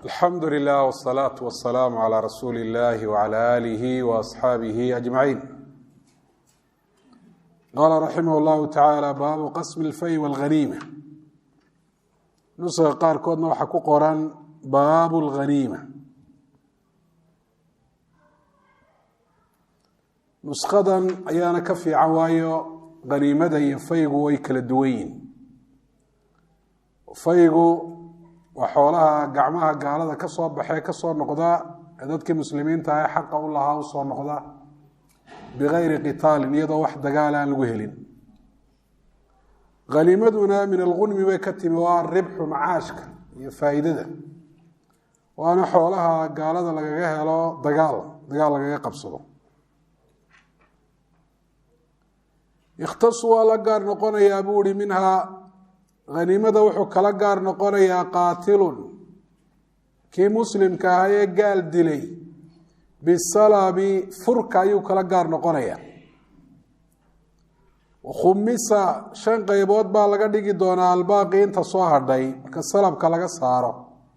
alxamdu lilah wsalaatu wasalaamu calaa rasuuli illahi wcala aalihi waasxaabihi ajmaciin qaala raximah llahu tacaala baabu qasmi lfay walghaniima nuska qaarkoodna waxaa ku qoran baabu lghaniima nuskadan ayaana ka fiican waayo haniimada iyo faygu way kala duwan yihin faygu waa xoolaha gacmaha gaalada ka soo baxee ka soo noqda ee dadkii muslimiinta ah xaqa u lahaa u soo noqda bigayri qitaalin iyadoo wax dagaala aan lagu helin haniimaduna min algunmi bay ka timi waa ribxu macaashka iyo faa'iidada waana xoolaha gaalada lagaga helo dagaal dagaal lagaga qabsado ikhtasu waa la gaar noqonayaa buu ihi minhaa haniimada wuxuu kala gaar noqonayaa qaatilun kii muslimka ahaa ee gaal dilay bisalabi furka ayuu kala gaar noqonayaa khumisa shan qaybood baa laga dhigi doonaa albaaqi inta soo hadhay marka salabka laga saaro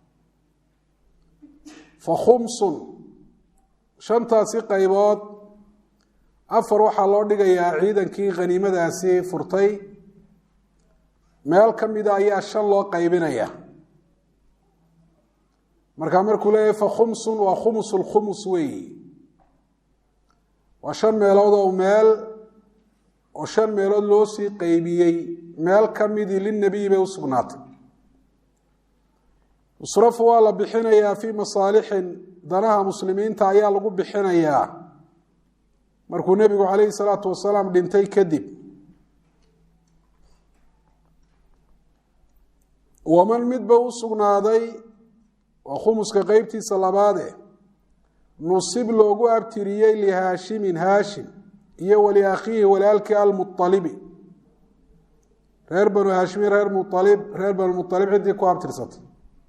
fa khumsun shantaasi qaybood afar waxaa loo dhigayaa ciidankii khaniimadaasi furtay meel ka mida ayaa shan loo qaybinaya markaa markuu leeyahy fa khumsun waa khumus lkhumus weeyi waa shan meelood oo meel oo shan meelood loo sii qaybiyey meel ka midii linabiyi bay u sugnaatay yusrafu waa la bixinayaa fii masaalixin danaha muslimiinta ayaa lagu bixinayaa markuu nebigu calayhi salaatu wasalaam dhintay kadib waman midba u sugnaaday waa khumuska qeybtiisa labaade nusib loogu abtiriyey lihaashimin haashim iyo wali akhiihi walaalkii almualibi reer banu haashimiin reer mualib reer banu mualib ciddii ku abtirsatay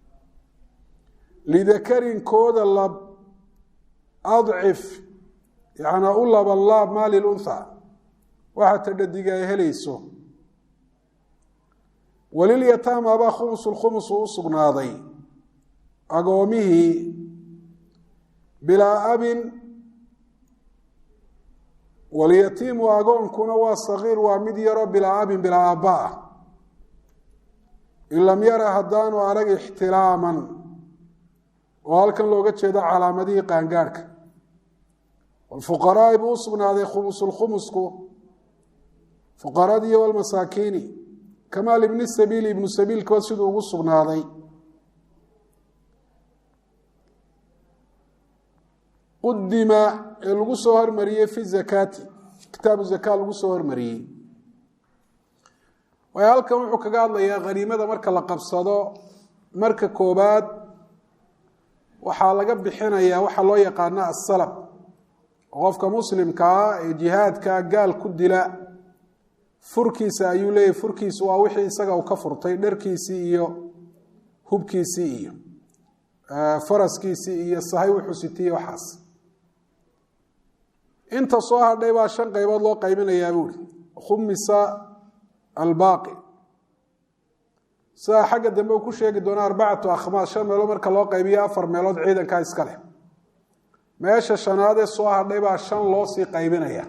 lidakarin kooda lab adcif yanaa u laban laab maa lilunha waxa tadhadiga ay helayso walilyataama baa khumusulkhumus u sugnaaday agoomihii bilaa abin walyatiimu agoonkuna waa sagiir waa mid yaroo bilaa abin bilaa aabba ah in lam yara haddaanu arag ixtilaaman oo halkan looga jeedo calaamadihii qaangaadhka walfuqaraai buu u sugnaaday khumusulkhumusku fuqaradii walmasaakiini kamaal ibni sabiili ibnu sabiilkaba siduu ugu sugnaaday qudima ee lagu soo hormariyey fi zakaati kitaabu zaka lagu soo hormariyey waayo halkan wuxuu kaga hadlayaa khaniimada marka la qabsado marka koobaad waxaa laga bixinayaa waxaa loo yaqaana asalab qofka muslimkaa ee jihaadka gaal ku dila furkiisa ayuu leeyahy furkiisu waa wixii isaga uu ka furtay dharkiisii iyo hubkiisii iyo faraskiisii iyo sahay wuxuu sitiye waxaas inta soo hadhay baa shan qaybood loo qaybinayaa buuri khumisa albaaqi sidaa xagga dambe uu ku sheegi doona arbacatu akhmaas shan meelood marka loo qaybiyo afar meelood ciidankaa iska leh meesha shanaad ee soo hadhay baa shan loo sii qaybinaya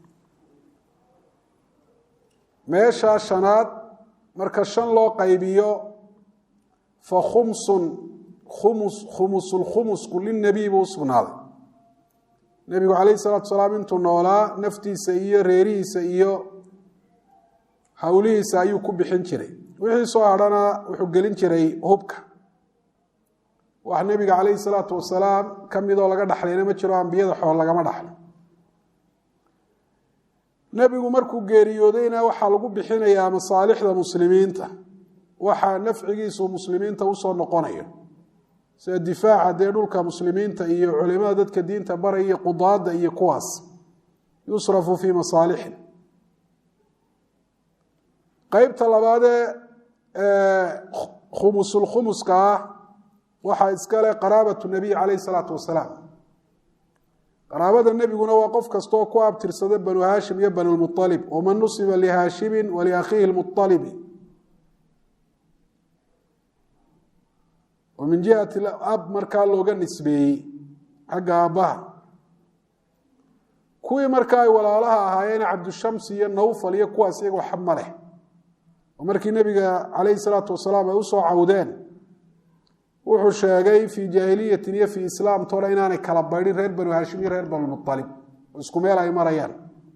meeshaa shanaad marka shan loo qaybiyo fa khumsun khumus khumusulkhumusku linabiy buu u sugnaaday nebigu calayhi salaatu salaam intuu noolaa naftiisa iyo reerihiisa iyo howlihiisa ayuu ku bixin jiray wixii soo hadhana wuxuu gelin jiray hubka wax nebiga calayhi salaatu wasalaam ka midoo laga dhaxlayna ma jiro ambiyada xool lagama dhaxlo nebigu markuu geeriyoodayna waxaa lagu bixinayaa masaalixda muslimiinta waxaa nafcigiisu muslimiinta usoo noqonayo sida difaaca dee dhulka muslimiinta iyo culimada dadka diinta baraya iyo qudaada iyo kuwaas yusrafu fii masaalixin qeybta labaadee khumusulkhumuska ah waxaa iskale qaraabatu nabiy calayhi salaatu wasalaam qaraabada nebiguna waa qof kastaoo ku abtirsada banu haashim iyo banu lmualib waman nusiba lihaashimin waliakhiihi lmualibi oo min jihati ab markaa looga nisbeeyey xagga aabbaha kuwii markaa ay walaalaha ahaayeen cabdushamsi iyo nawfal iyo kuwaas iyagoo xab ma leh oo markii nebiga calayhi salaatu wasalaam ay usoo cawdeen wuxuu sheegay fii jaahiliyatin iyo fii islaam tole inaanay kala baydhin reer banu haashim iyo reer banulmualib oo isku meel ay marayaan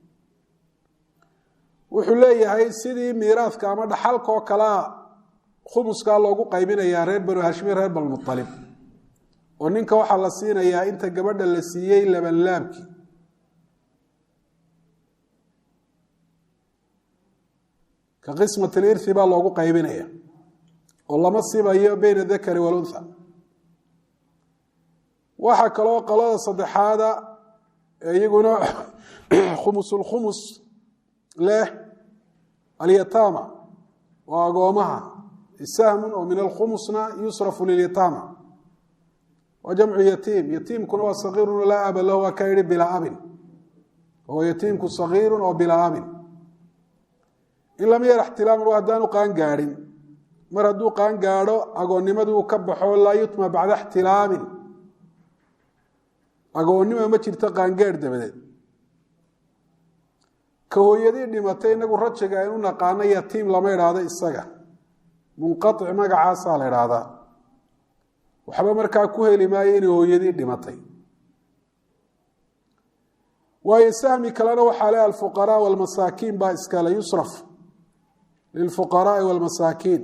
wuxuu leeyahay sidii miiraadka ama dhaxalka oo kalea khumuskaa loogu qaybinayaa reer banu haashim iyo reer banulmualib oo ninka waxaa la siinayaa inta gabadha la siiyey labanlaabkii ka qismat lirhi baa loogu qaybinaya oo lama sibayo beyna dakari waluntha waxaa kaloo qolada saddexaada ee iyaguna khumusulkhumus leh alyataama waa agoomaha sahmun oo min alkhumusna yusrafu lilyataama waa jamcu yatiim yatiimkuna waa sagiirun laa aba lahu waa ka yihi bilaa abin oo yatiimku sagiirun oo bilaa abin in lam yar ixtilaaman waa haddaanu qaan gaadhin mar hadduu qaan gaadho agoonnimadii uu ka baxo laa yutma bacda ixtilaamin agoonnima ma jirto qaangaadh dabadeed ka hooyadii dhimatay inagu rajiga aynu naqaano yatiim lama idhaahdo isaga munqaic magacaasaa la idhaahdaa waxba markaa ku heli maayo inay hooyadii dhimatay waayo sahmi kalena waxaa le alfuqaraa walmasaakiin baa iskale yusraf lilfuqaraai walmasaakiin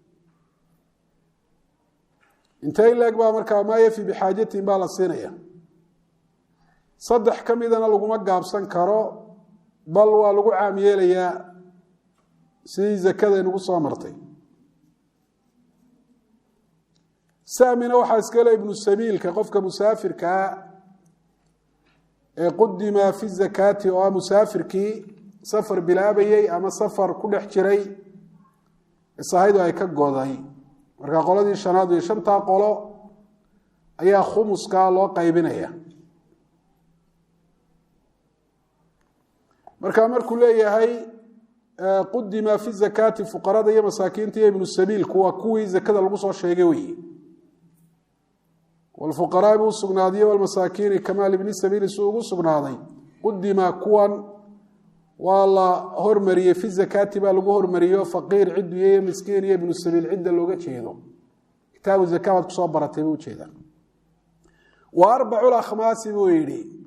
intay leeg baa markaa maa yafi bixaajatin baa la siinaya saddex ka midana laguma gaabsan karo bal waa lagu caam yeelayaa sidii zakada inugu soo martay sahmina waxaa iskale ibnu sabiilka qofka musaafirkaa ee qudima fi zakaati oo ah musaafirkii safar bilaabayey ama safar ku dhex jiray sahaydu ay ka goday marka qoladii shanaad iyo shantaa qolo ayaa khumuskaa loo qaybinaya marka markuu leeyahay qudima fi zakaati fuqarada iyo masaakiinta iyo ibnu sabiilku waa kuwii zakada lagu soo sheegay weyi wlfuqaraai buu usugnaadiye walmasaakiini kamaal ibni sabiili suu ugu sugnaaday qudima kuwan waa la hormariyey fi zakaati baa lagu hormariyo faqiir cidu iyo miskiin iyo ibnu sabiil cidda looga jeedo kitaabu zaka baad kusoo baratay buu ujeeda wa arbacu akhmaasi buu yidhi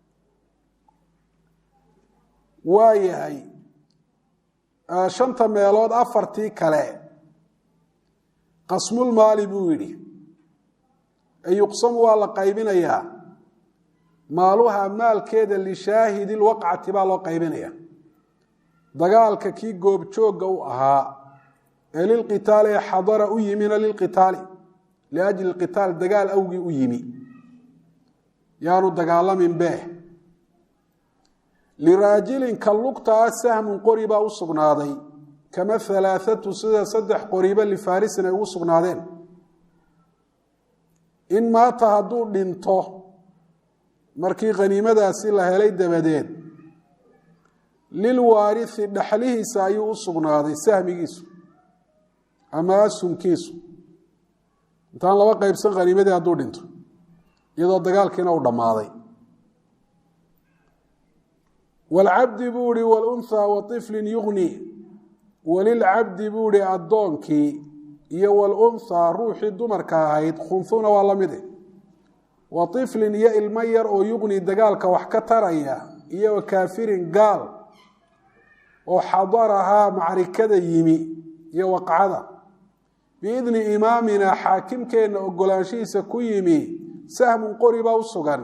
waa yahay shanta meelood afartii kale qasmulmaali buu yidhi yuqsamu waa la qaybinayaa maaluha maalkeeda lishaahidi lwaqcati baa loo qaybinaya dagaalka kii goobjoogga u ahaa ee lilqitaali ee xadara u yimina lilqitaali liajli qitaal dagaal awgii u yimi yaanu dagaalamin beeh liraajilin ka lugta ah sahmun qori baa u sugnaaday kama halaathatu sida saddex qoriba lifaarisin ay ugu sugnaadeen in maata hadduu dhinto markii khaniimadaasi la helay dabadeed lilwaarithi dhaxlihiisa ayuu u sugnaaday sahmigiisu ama asunkiisu intaan laba qaybsan khaniimadii hadduu dhinto iyadoo dagaalkiina uu dhammaaday waalcabdi buu ihi walunhaa waiflin yugni walilcabdi buu ihi addoonkii iyo walunhaa ruuxii dumarka ahayd khunhuna waa la mide wa iflin iyo ilmo yar oo yugni dagaalka wax ka taraya iyo wa kaafirin gaal oo xadarahaa macrikada yimi iyo waqcada biidni imaamina xaakimkeenna ogolaanshihiisa ku yimi sahmun qori baa u sugan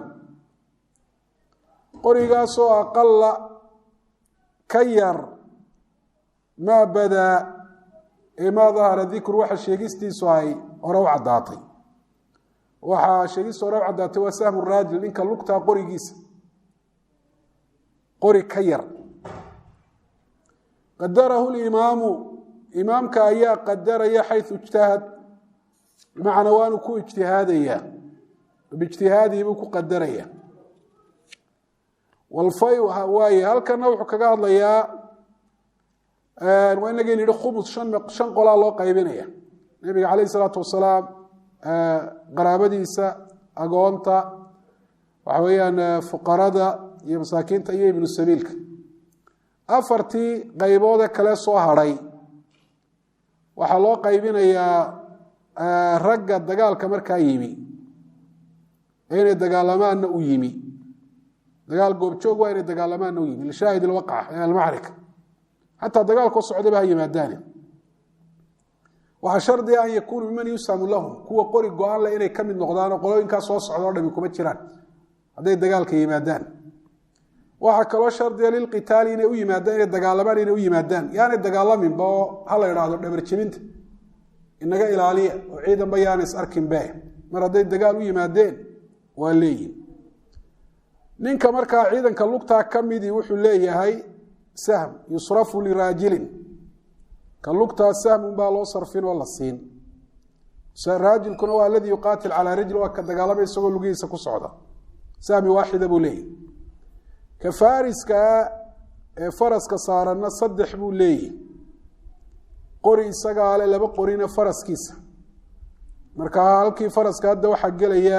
qorigaasoo aqala ka yar maa badaa ee maa dahara dikru waxa sheegistiisu ay hore u caddaatay waxaa sheegistu hore u caddaatay waa sahmu raajil ninka lugtaa qorigiisa qori ka yar qadarahu limaamu imaamka ayaa qadaraya xayu ijtahad bimacnaa waanu ku ijtihaadaya biijtihaadihi buu ku qadaraya walfay waaye halkana wuxuu kaga hadlayaa waa inagii yihi khumus shan qolaa loo qaybinaya nebiga calayh isalaatu wasalaam qaraabadiisa agoonta waxa weeyaan fuqarada iyo masaakiinta iyo ibnu sabiilka afartii qayboode kale soo hadhay waxaa loo qaybinayaa ragga dagaalka markaa yimi ee inay dagaalamaanna u yimi dagaal goobjoog waa inay dagaalamaanna u yimi lishaahid alwaqca ee almacrika xataa dagaalkoo socdaba ha yimaadaane waxaa shardiga an yakuunu miman yusamu lahum kuwa qori go-aan leh inay ka mid noqdaanoo qolooyinkaa soo socda o dhami kuma jiraan hadday dagaalka yimaadaan waxaa kaloo shardiga lilqitaali inay u yimaadaan inay dagaalamaan inay u yimaadaan yaanay dagaalaminba oo ha la idhaahdo dhabarjebinta inaga ilaaliya oo ciidanba yaana is arkinbe mar hadday dagaal u yimaadeen waa leeyihin ninka markaa ciidanka lugtaa ka midii wuxuu leeyahay sahm yusrafu liraajilin ka lugtaa sahmun baa loo sarfin oo la siin raajilkuna waa aladii yuqaatil calaa rajli waa ka dagaalamay isagoo lugihiisa ku socda sahmi waaxida buu leeyahy ka fariskaa ee faraska saaranna saddex buu leeyahy qori isagaa le laba qorina faraskiisa marka halkii faraska hadda waxaa gelaya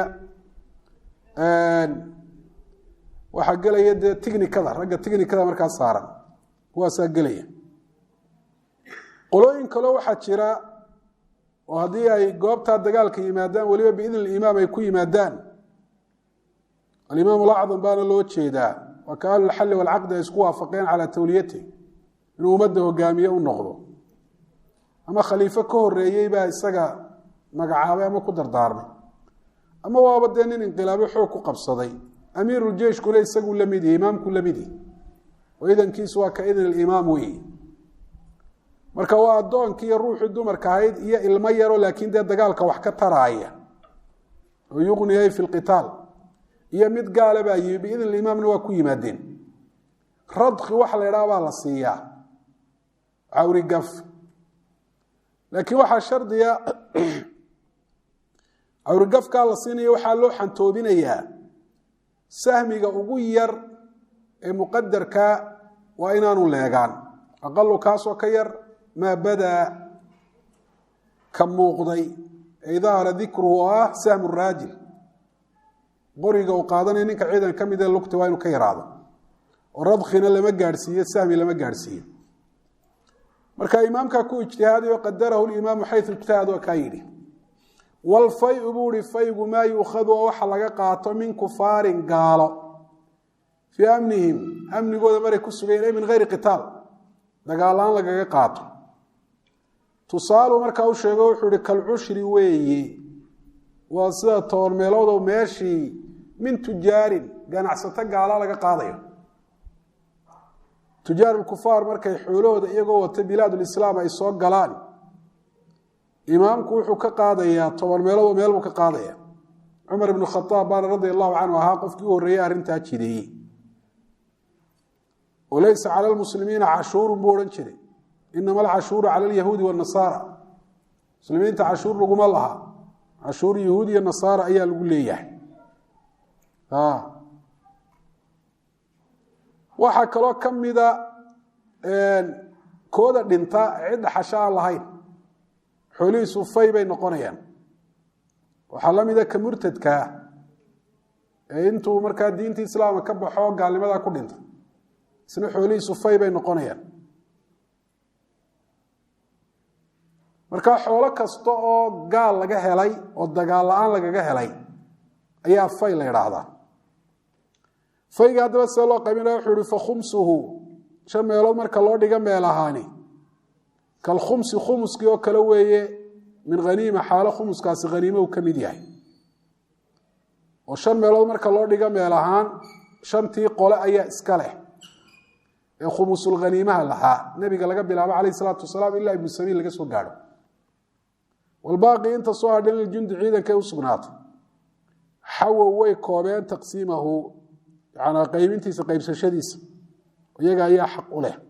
waxaa gelaya dee tignikada ragga tignikada markaa saaran kuwaasaa gelaya qolooyin kaloo waxaa jira oo haddii ay goobtaa dagaalka yimaadaan weliba biidn imaam ay ku yimaadaan alimaam alacdam baana loo jeedaa waa ka ahlulxalli walcaqdi ay isku waafaqeen calaa tawliyati inuu ummadda hogaamiye u noqdo ama khaliifo ka horeeyey baa isaga magacaabay ama ku dardaarmay ama waaba dee nin inqilaabyo xoog ku qabsaday amiiruljeyshkuna isaguu la mid yahi imaamku la mid yahi oo idankiisu waa ka idin alimaam weyi marka waa addoonkii iyo ruuxii dumarka ahayd iyo ilmo yaro laakiin dee dagaalka wax ka taraaya oo yuqniyay fi lqitaal iyo mid gaala baa yimi biidn alimaamna waa ku yimaadeen radki waxa la idhaha baa la siiyaa cawrigaf laakiin waxaa shardiga cawrigafkaa la siinaya waxaa loo xantoobinayaa sahmiga ugu yar ee muqadarka waa inaanu leegaan aqalu kaasoo ka yar maa badaa ka muuqday ee dahara dikruhu oo ah sahmu raajil qoriga uu qaadanaya ninka ciidan ka mid ee lugta waa inuu ka yaraado oo radkhina lama gaadhsiiyo sahmi lama gaadhsiiyo marka imaamkaa ku ijtihaadayo qadarahu limaamu xayu ijtihad waa kaa yidhi walfayu buu ihi faygu maa yuukhadu oo waxa laga qaato min kufaarin gaalo fii amnihim amnigooda maray ku sugayen ay min hayri qitaal dagaalaan lagaga qaato tusaalu markaa u sheego wuxuu ihi kalcushri weeye waa sida toban meeloodo meeshii min tujaarin ganacsato gaala laga qaadayo tujaar lkufaar markay xoolahooda iyagoo wata bilaadulislaam ay soo galaan imaamku wuxuu ka qaadayaa toban meeloodoo meel buu ka qaadaya cumar ibnu khadaab baana radia allahu canhu ahaa qofkii u horreeyey arrintaa jideeyey walaysa cala lmuslimiina cashuurun buu odhan jiray inama alcashuuru cala alyahuudi wanasaara muslimiinta cashuur laguma laha cashuur yahuud iyo nasaara ayaa lagu leeyahay waxaa kaloo ka mida kooda dhinta cidda xasha aan lahayn xoolihiisu fay bay noqonayaan waxaa la mida ka murtadkaa ee intuu markaa diinta islaamka ka baxo gaalnimadaa ku dhinta isna xoolihiisu fay bay noqonayaan marka xoolo kasta oo gaal laga helay oo dagaal la-aan lagaga helay ayaa fay la idhaahdaa fayga haddaba see loo qaybinaya wuxuu ihi fakhumsuhu shan meelood marka loo dhiga meel ahaani kalkhumsi khumuskii oo kale weeye min haniima xaalo khumuskaasi haniimo uu ka mid yahay oo shan meelood marka loo dhiga meel ahaan shantii qole ayaa iska leh ee khumusulhaniimaha lahaa nebiga laga bilaabo calayh isalaatu wasalaam ilaa ibnu sabiil laga soo gaadho walbaaqi inta soo hadhan liljundi ciidankay u sugnaato xawow way koobeen taqsiimahu yanaa qaybintiisa qaybsashadiisa iyaga ayaa xaq u leh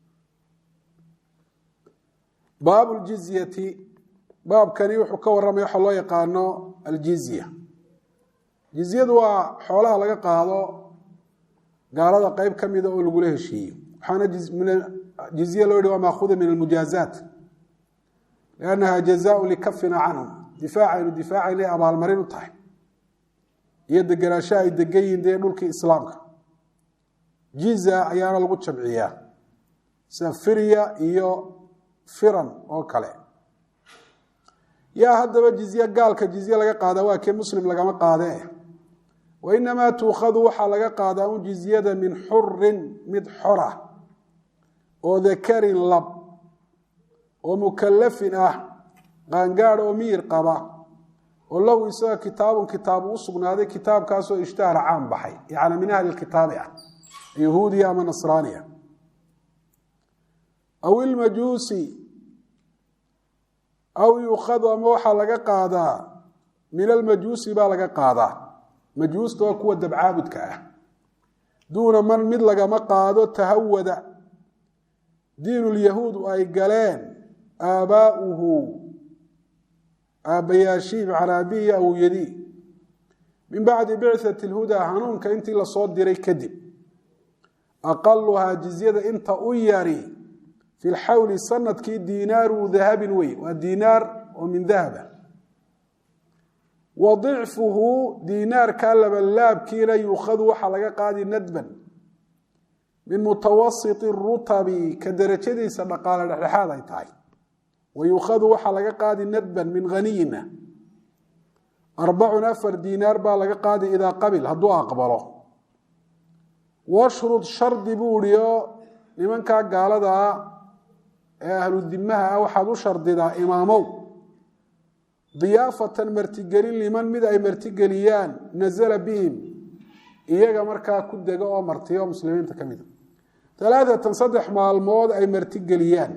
baabu ljizyati baabkani wuxuu ka warramaya waxa loo yaqaano aljizya jizyadu waa xoolaha laga qaado gaalada qeyb ka mida oo lagula heshiiyo waxaana jizye loo yihi waa maahuda min almujaazaat liannaha jazaau likafina canhum difaaca aynu difaacayna abaalmarin u tahay iyo degenaansho ay degan yihiin dee dhulkii islaamka jiza ayaana lagu jamciyaa sida firya iyo firan oo kale yaa haddaba jizye gaalka jizye laga qaadaa waa kee muslim lagama qaadee wa inamaa tuukhadu waxaa laga qaadaa un jizyada min xurin mid xora oo dakarin lab oo mukalafin ah qaangaad oo miyir qaba oo lahu isaga kitaabun kitaabu u sugnaaday kitaabkaasoo ishtahara caan baxay yacni min ahli kitaabi ah yahuudiya ama nasraaniya aw ilmajuusi aw yuukhadu ama waxaa laga qaadaa min almajuusi baa laga qaadaa majuusta waa kuwa dabcaabudka ah duuna man mid lagama qaado tahawada diinulyahuud ay galeen aabaa'uhu aabbayaashii macnaa abihi awowyadii min bacdi bicati lhudaa hanuunka intii lasoo diray kadib aqaluhaa jizyada inta u yari fi lxawli sanadkii diinaaru dahabin wey waa diinaar oo min dahaba wa dicfuhu diinaarka labalaabkiina yuukhadu waxaa laga qaadi nadban min mutawasiti rutabi ka derajadiisa dhaqaale dhexdhexaad ay tahay wa yuukhadu waxaa laga qaadi nadban min haniyina arbacun afar diinaar baa laga qaadi idaa qabil hadduu aqbalo washrud shardi buu ihi oo nimankaa gaaladaa ee ahlu dimaha ah waxaad u shardidaa imaamow diyaafatan martigelin liman mid ay martigeliyaan nazala bihim iyaga markaa ku dega oo martiyo muslimiinta ka mida alaaatan saddex maalmood ay martigeliyaan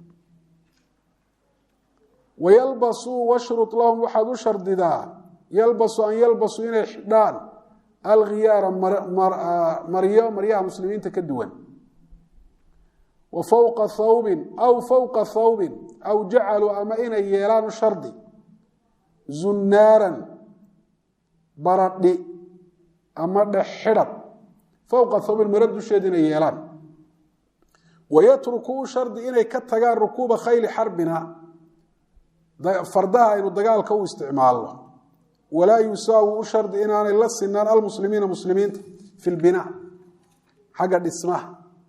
wayalbasuu washrud lahum waxaad u shardidaa yalbasu an yalbasuu inay xidhaan alkhiyaara maryo maryaha muslimiinta ka duwan wa fowqa thawbin aw fowqa thawbin aw jacaluu ama inay yeelaan u shardi zunnaaran baradhi ama dhexxidhad fowqa thawbin maro dusheeda inay yeelaan wayatruku u shardi inay ka tagaan rukuuba khayli xarbina fardaha aynu dagaalka u isticmaalno walaa yusaawi u shardi inaanay la sinaan almuslimiina muslimiinta fi lbinaa xagga dhismaha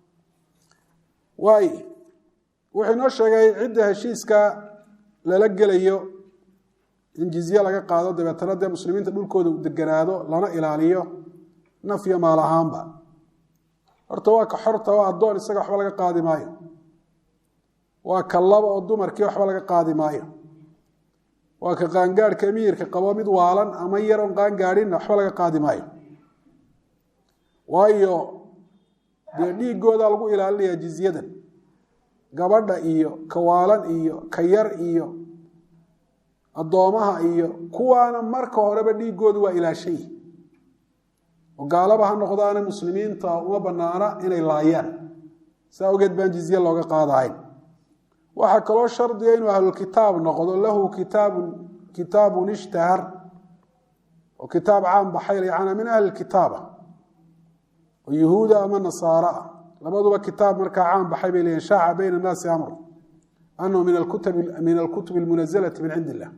waay wuxuu inoo sheegay cidda heshiiska lala gelayo in jizye laga qaado dabeetana dee muslimiinta dhulkooda u deganaado lana ilaaliyo nafyo maal ahaanba horta waa ka xorta oo addoon isaga waxba laga qaadi maayo waa ka laba oo dumarkii waxba laga qaadi maayo waa ka qaangaadhka miyirka qabo mid waalan ama yar oon qaangaadhinna waxba laga qaadi maayo waayo dee dhiigoodaa lagu ilaalinayaa jizyadan gabadha iyo ka waalan iyo ka yar iyo addoomaha iyo kuwaana marka horeba dhiigoodu waa ilaashay oo gaalaba ha noqdaana muslimiinta uma banaana inay laayaan saa ogeed baan jizye looga qaadahayn waxaa kaloo shardiga inuu ahlulkitaab noqdo lahu kitaabun kitaabun ishtahar oo kitaab caan baxay yacnaa min ahli kitaaba oo yuhuuda ama nasaara ah labaduba kitaab markaa caan baxay bay leeyihin shaaca bayna annaasi amru anahu min alkutabi min alkutubi almunazalati min cindi illah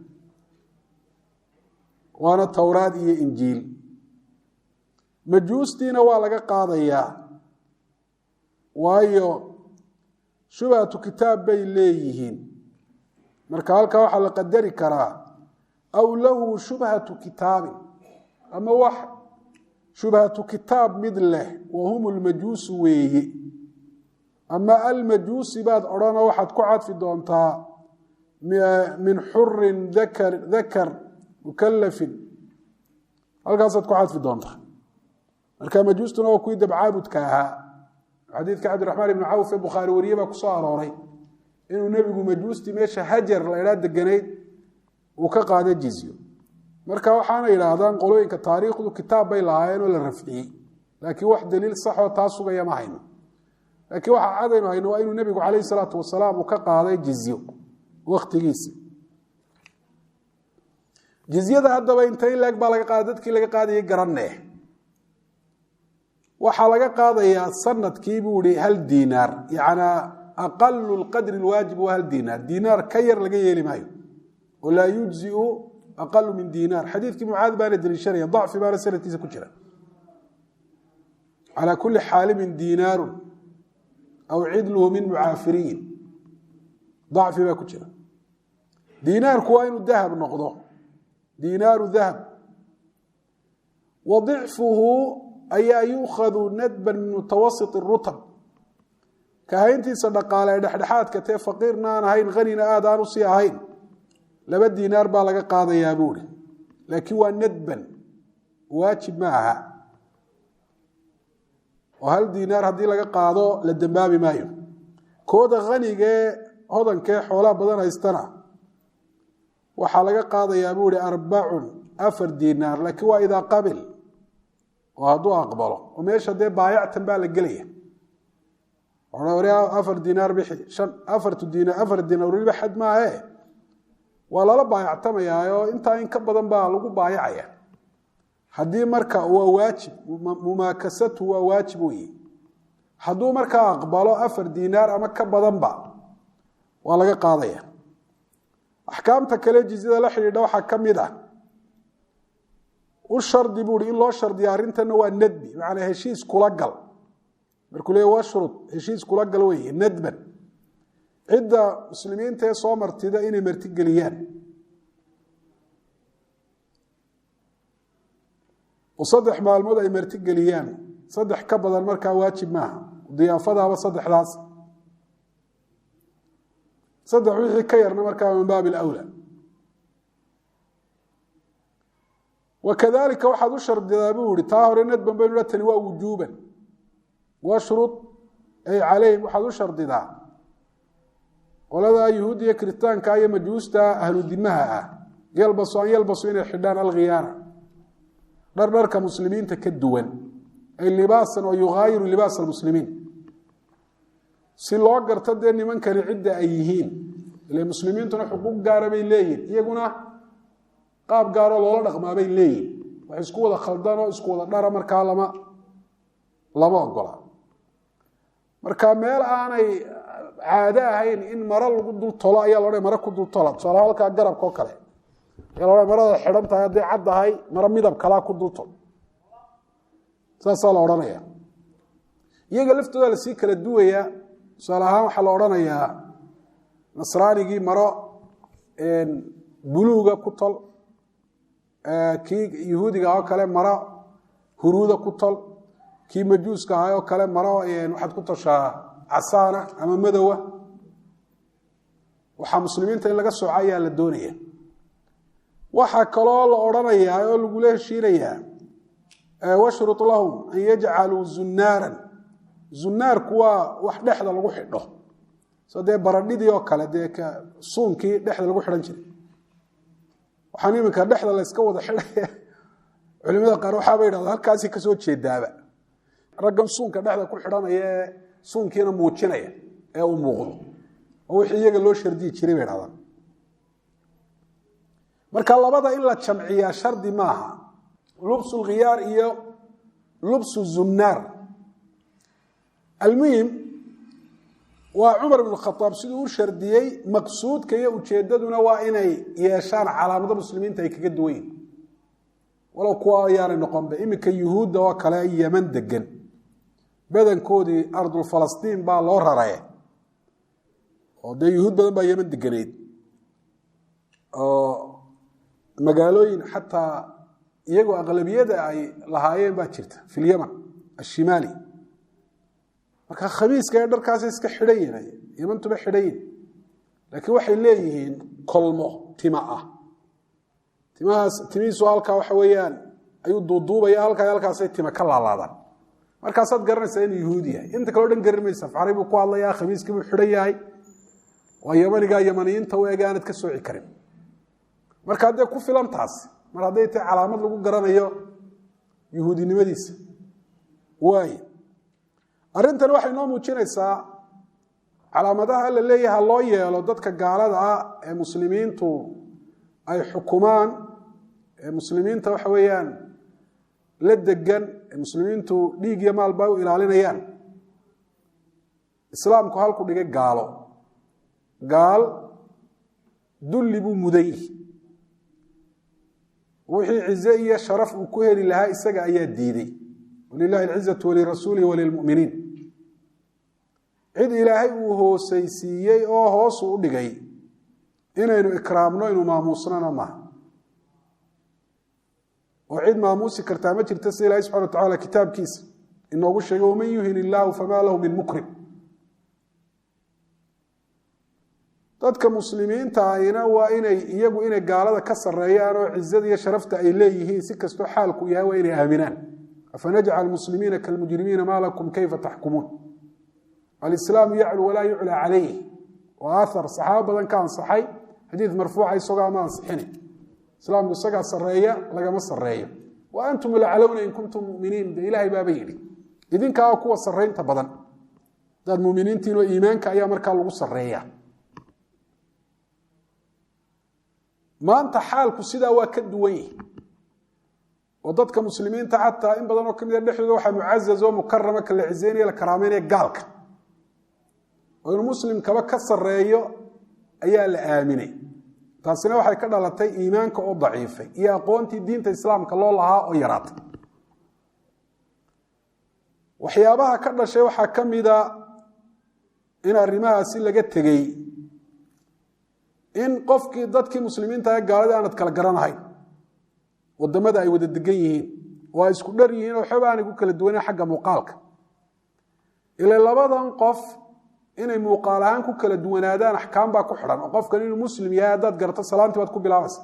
waana towraad iyo injiil majuustiina waa laga qaadayaa waayo shubhatu kitaab bay leeyihiin marka halkaa waxaa la qadari karaa aw lahu shubhatu kitaabin ama wax shubhatu kitaab mid leh wa hum lmajuusu weeye ama almajuusi baad odhana waxaad ku cadfi doontaa min xurin dakar dakar mukalafin halkaasaad ku cadfi doontaa marka majuustuna waa kuwii dabcaabudka ahaa xadiidka cabdiraxmaan ibni cawf ee bukhaari wariye baa kusoo arooray inuu nebigu majuustii meesha hajar la idhaa deganayd uu ka qaada jizyo marka waxaana yidhaahdaan qolooyinka taariikhdu kitaab bay lahaayeen oo la rafciyey laakiin wax daliil saxoo taa sugaya ma hayno laakiin waxa cadaynu hayno waa inuu nebigu calayhi salaatu wasalaam uu ka qaaday jizyo wakhtigiisa jizyada haddaba inta in leeg baa laga qaada dadkii laga qaadayay garanee waxaa laga qaadayaa sanadkii buu ihi hal diinaar yacnaa aqalu lqadri lwaajib waa hal diinaar diinaar ka yar laga yeeli maayo oo laa yujziu aqalu min dinaar xadiidkii mucaad baana deliishanaya dacfi baana sanadkiisa ku jira calى kuli xaalimin dinaaru aw cidluhu min mucaafiriyin dacfi baa ku jira dinaarku waa inuu dahab noqdo dinaaru dahab wa dicfuhu ayaa yuukhadu nadban min mutawasit rutab kahayntiisa dhaqaale ee dhexdhexaadka tee faqiirna aan ahayn hanina aad aan usii ahayn laba dinaar baa laga qaadayaa buuri laakiin waa nadban waajib ma aha oo hal dinaar haddii laga qaado la dembaabi maayo kooda hanigee hodankee xoolaha badan haystana waxaa laga qaadayaa buu ihi arbacun afar dinaar laakiin waa idaa qabil oo hadduu aqbalo oo meesha dee baayactan baa la gelaya afar dinaar bixi shan afartu dinaar afar dinaar weliba xad maahe waa lala baayactamayaa oo intaa in ka badan baa lagu baayacaya haddii marka waa waajib mumaakasatu waa waajib weye hadduu markaa aqbalo afar dinaar ama ka badanba waa laga qaadaya axkaamta kale jizyada la xidhiidha waxaa ka mid ah u shardi buui in loo shardiya arrintana waa nadbi macanaa heshiis kula gal markuu leey washrud heshiis kula gal weye nadban cidda muslimiinta ee soo martida inay martigeliyaan oo saddex maalmood ay martigeliyaan saddex ka badan markaa waajib maaha diyaafadaaba saddexdaas saddex wixii ka yarna markaa min baab ilawla wakadalika waxaad u shardidaa buu yihi taa hore nadban baynu ha tani waa wujuuban washrud ay calayhim waxaad u shardidaa qolada yuhuudda iyo kiritaanka iyo majuusta ahlu dimaha ah yalbasu an yalbasu inay xidhaan alkhiyaana dhar dharka muslimiinta ka duwan ay libaasan oo yughaayiru libaas almuslimiin si loo garto dee nimankani cidda ay yihiin ile muslimiintuna xuquuq gaara bay leeyihin iyaguna qaab gaaroo loola dhaqmaabay leeyihin wax isku wada khaldanoo isku wada dhara markaa lama lama ogola marka meel aanay caado ahayn in maro lagu dul tolo ayaa loodha maro ku dul tola tusaala halkaa garabka oo kale ayaa loodha marada xidhan tahay hadday cad tahay maro midab kalaa ku dul tol saasaa la odhanaya iyaga laftooda lasii kala duwayaa tusaale ahaan waxaa la odhanayaa nasraanigii maro buluuga ku tol kii yahuudiga oo kale maro huruuda ku tol kii majuuska ahaa oo kale maro waxaad ku toshaa casaana ama madowa waxaa muslimiinta in laga sooco ayaa la doonaya waxaa kaloo la odhanayaa oo lagula heshiinayaa washrut lahum an yajcaluu zunaaran zunaarku waa wax dhexda lagu xidho so dee baradhidii oo kale dee suunkii dhexda lagu xidhan jiray waxaan iminka dhexda layska wada xidhaya culimada qaar waxaaba yidhahda halkaasi kasoo jeedaaba raggan suunka dhexda ku xidhanaya ee suunkiina muujinaya ee uu muuqdo oo wixii iyaga loo shardiyi jiray bay dhahdaan marka labada in la jamciyaa shardi maaha lubsu lkhiyaar iyo lubsu zunnaar almuhim waa cumar ibn khaaab siduu u shardiyey maqsuudka iyo ujeedaduna waa inay yeeshaan calaamado muslimiinta ay kaga duwan yihin walow kuwa ayaanay noqonba iminka yuhuudda oo kale yeman degan badankoodii ardul falastiin baa loo raraye oo dee yuhuud badan baa yeman deganeyd oo magaalooyin xataa iyagoo aqlabiyada ay lahaayeen baa jirta fi lyaman ashimaali marka khamiiska ee dharkaasa iska xidhan yihin yamantuba xidhan yihin laakiin waxay leeyihiin kolmo tima ah timahaas timihiisu halkaa waxa weeyaan ayuu duuduubaya halkaa halkaasay tima ka laalaadaan markaasaad garanaysaa inuu yuhuud yahay inta kaleo dhan garan maysa faxray buu ku hadlayaa khamiiskii buu xidhan yahay waa yamanigaa yamaniyiinta u eg aanad ka sooci karin marka haddee ku filan taas mar hadday tahay calaamad lagu garanayo yuhuudinimadiisa waay arrintani waxay noo muujinaysaa calaamadaha la leeyaha loo yeelo dadka gaalada ah ee muslimiintu ay xukumaan ee muslimiinta waxa weeyaan la degan ee muslimiintu dhiig iyo maalba u ilaalinayaan islaamku halku dhigay gaalo gaal dulli buu mudan yihi wixii cize iyo sharaf uu ku heli lahaa isaga ayaa diiday walilahi alcizatu walirasuulihi walilmu'miniin cid ilaahay uu hoosaysiiyey oo hoosu u dhigay inaynu ikraamno inuu maamuusnana maaha oo cid maamuusi kartaa ma jirta sida ilahi subxana wa tacala kitaabkiisa inoogu sheegay waman yuhin illaahu famaa lahu min mukrim dadka muslimiinta ahina waa inay iyagu inay gaalada ka sareeyaan oo cizada iyo sharafta ay leeyihiin si kastoo xaalku yahay waa inay aaminaan afanajcal muslimiina kalmujrimiina maa lakum kayfa taxkumuun alislaamu yaclu walaa yuclaa calayh waa athar saxaabo badan ka ansaxay xadiid marfuuca isagoo ama ansixina islaamku isagaa sareeya lagama sareeyo wa antum laclowna in kuntum muminiin de ilaahay baaba yidhi idinkaa kuwa saraynta badan daad muminiintiinoo iimaanka ayaa markaa lagu sareeya maanta xaalku sidaa waa ka duwan yihi oo dadka muslimiinta xataa in badan oo ka mida dhexdooda waxaa mucazaz oo mukarama ka la cizeynaya la karaameynaya gaalka oo inuu muslimkaba ka sareeyo ayaa la aaminay taasina waxay ka dhalatay iimaanka oo daciifay iyo aqoontii diinta islaamka loo lahaa oo yaraatay waxyaabaha ka dhashay waxaa ka mida in arrimahaasi laga tegey in qofkii dadkii muslimiinta ee gaaladii aanad kala garanahayn wadamada ay wada degan yihiin oo ay isku dhar yihiin oo xoba aanay ku kala duwanen xagga muuqaalka ila labadan qof inay muuqaal ahaan ku kala duwanaadaan axkaam baa ku xidhan oo qofkan inuu muslim yahay haddaad garato salaantii baad ku bilaabaysa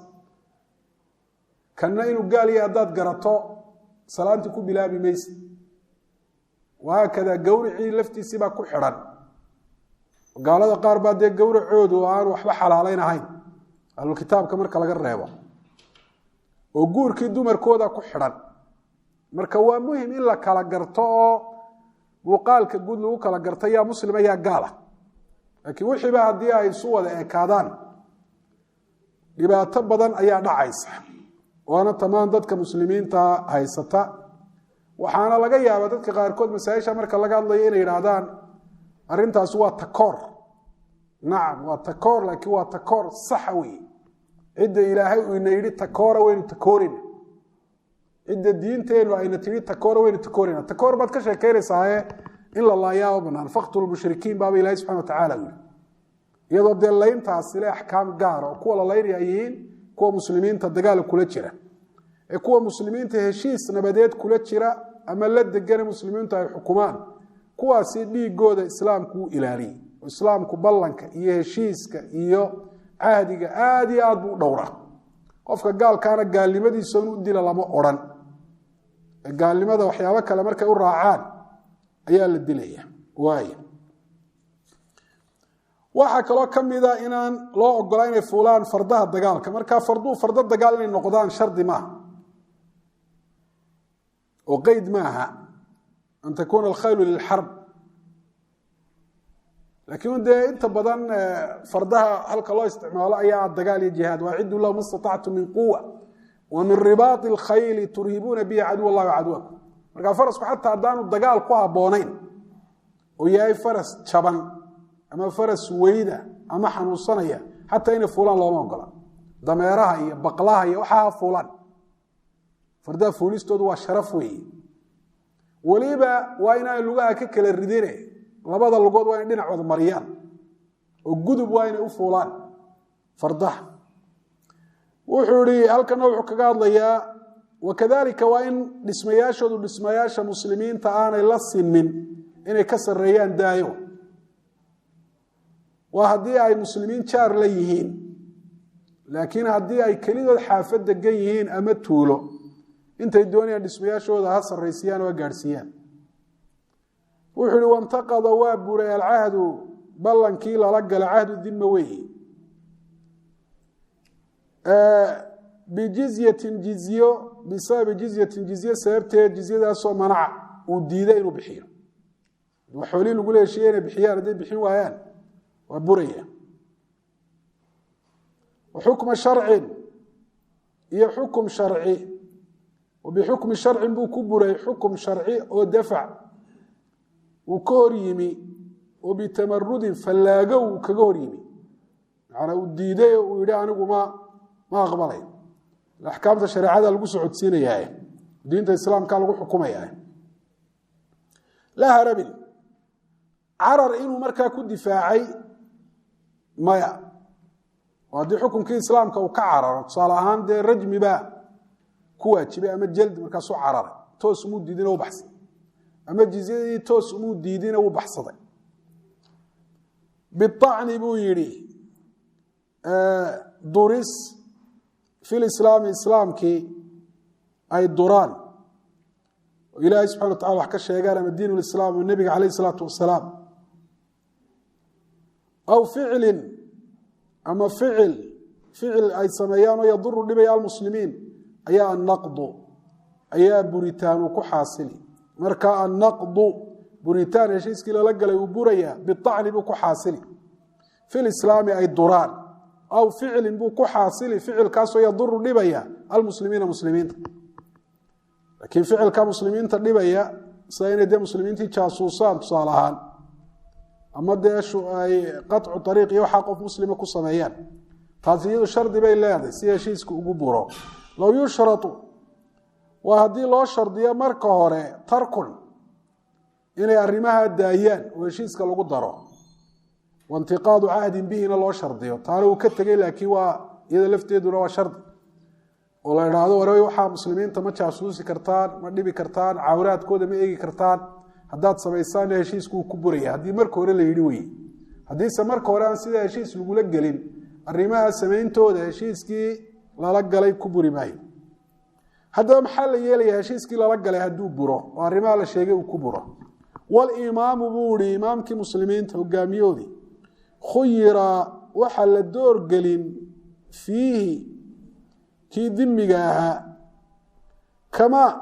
kanna inuu gaal yahay haddaad garato salaantii ku bilaabi mayse wahaakada gawricii laftiisii baa ku xidhan gaalada qaar baa dee gowracoodu aan waxba xalaalayn ahayn ahlulkitaabka marka laga reebo oo guurkii dumarkooda ku xidhan marka waa muhim in la kala garto oo muuqaalka guud lagu kala garto yaa muslima yaa gaala laakiin wixiiba haddii ay isu wada ekaadaan dhibaato badan ayaa dhacaysa waana tamaan dadka muslimiinta haysata waxaana laga yaabaa dadka qaarkood masaaisha marka laga hadlayo inay yidhaahdaan arrintaasi waa takoor nacam waa takoor laakiin waa takoor saxa wey cidda ilaahay uu ina yidhi takoora waynu takoorina cidda diinteennu ayna tihi takoora waynu takoorina takoor baad ka sheekaynaysaaye in la laayaaba banaan faktul mushrikiin baaba ilahi subxana wa tacala yidhi iyadoo dee layntaasi le axkaam gaara oo kuwa la laynaya ay yihiin kuwa muslimiinta dagaal kula jira ee kuwa muslimiinta heshiis nabadeed kula jira ama la degane muslimiintu ay xukumaan kuwaasi dhiigooda islaamku u ilaaliyey oo islaamku ballanka iyo heshiiska iyo cahdiga aada iyo aad buu u dhowraa qofka gaalkaana gaalnimadiisa in u dila lama odhan gaalnimada waxyaabo kale markay u raacaan ayaa la dilaya waay waxaa kaloo ka mida inaan loo ogolaa inay fuulaan fardaha dagaalka markaa farduu fardo dagaal inay noqdaan shardi maaha oo qeyd maaha an takuuna alkhaylu lilxarb laakiin dee inta badan fardaha halka loo isticmaalo ayaa dagaal iyo jihaad waaciduu lahu ma statactu min quwa wa min ribaai اlkhayli turhibuuna bihi caduw اllahi wacadwakum markaa farasku xataa haddaanu dagaal ku habboonayn oo yahay faras jaban ama faras weyda ama xanuunsanaya xataa inay fuulaan looma ogola dameeraha iyo baqlaha iyo waxaa ha fuulaan fardaha fuulistoodu waa sharaf weeye weliba waa inaan lugaha ka kala ridine labada lugood waa inay dhinac wada mariyaan oo gudub waa inay u fuulaan fardaha wuxuu ihi halkana wuxuu kaga hadlayaa wakadalika waa in dhismayaashoodu dhismayaasha muslimiinta aanay la sinmin inay ka sareeyaan daayo waa haddii ay muslimiin jaar la yihiin laakiin haddii ay kelidood xaafad degan yihiin ama tuulo intay doonayaan dhismayaashooda ha sarraysiyaan oo ha gaadhsiiyaan wuxuu ihi wantaqada waa buray alcahdu ballankii lala gala cahdu dima weeye bijizyatin jizyo bisababi jizyatin jizye sababteed jizyadaasoo manaca uu diiday inuu bixiyo xoolihii lagula heshiiye inay bixiyaan hadday bixin waayaan waa buraya xukma sharcin iyo xukum sharci bixukmi sharcin buu ku buray xukum sharci oo dafac uu ka hor yimi oo bitamarudin fallaago uu kaga hor yimi macanaa uu diiday oo uu yidhi anigu ma ma aqbalay axkaamta shareecada lagu socodsiinayaa diinta islaamka lagu xukumaya laa harabin carar inuu markaa ku difaacay maya oo haddii xukunkii islaamka uu ka cararo tusaale ahaan dee rajmi baa ku waajibay ama jaldi markaasuu cararay toos umuu diidina u baxsaday ama jizyadii toos umuu diidina wuu baxsaday biacni buu yidhi duris fi lislaami islaamkii ay duraan oo ilaahay subxana wa tacala wax ka sheegaan ama diin lislaam oo nebiga calayh isalaatu wasalaam aw ficilin ama ficil ficil ay sameeyaan oo yaduru dhibaya almuslimiin ayaa annaqdu ayaa buritaan uu ku xaasili marka annaqdu buritaan heshiiskii lala galay uu burayaa biacni buu ku xaasili fi lislaami ay duraan aw ficilin buu ku xaasili ficilkaasoo yaduru dhibaya almuslimiina muslimiinta laakiin ficilka muslimiinta dhibaya sida inay dee muslimiintii jaasuusaan tusaale ahaan ama dee ay qaطcu ariiq iyo waxaa qof muslima ku sameeyaan taasi iyadu shardi bay leedahay si heshiiska ugu buro low yushrau waa haddii loo shardiyo marka hore tarkun inay arrimaha daayaan oo heshiiska lagu daro waintiqaadu cahdin bihina loo shardiyo taana uu ka tegey laakiin waa iyada lafteeduna waa shardi oo la idhaahdo war waxaa muslimiinta ma jaasuusi kartaan ma dhibi kartaan cawraadkooda ma eegi kartaan haddaad samaysaanna heshiisku uu ku buraya haddii marka hore la yidhi weye haddiise marka hore aan sidaa heshiis lagula gelin arrimaha samayntooda heshiiskii lala galay ku buri maayo haddaba maxaa la yeelaya heshiiskii lala galay hadduu buro oo arrimaha la sheegay uu ku buro walimaamu buu ihi imaamkii muslimiinta hogaamiyoodii khuyira waxaa la doorgelin fiihi kii dimiga ahaa kamaa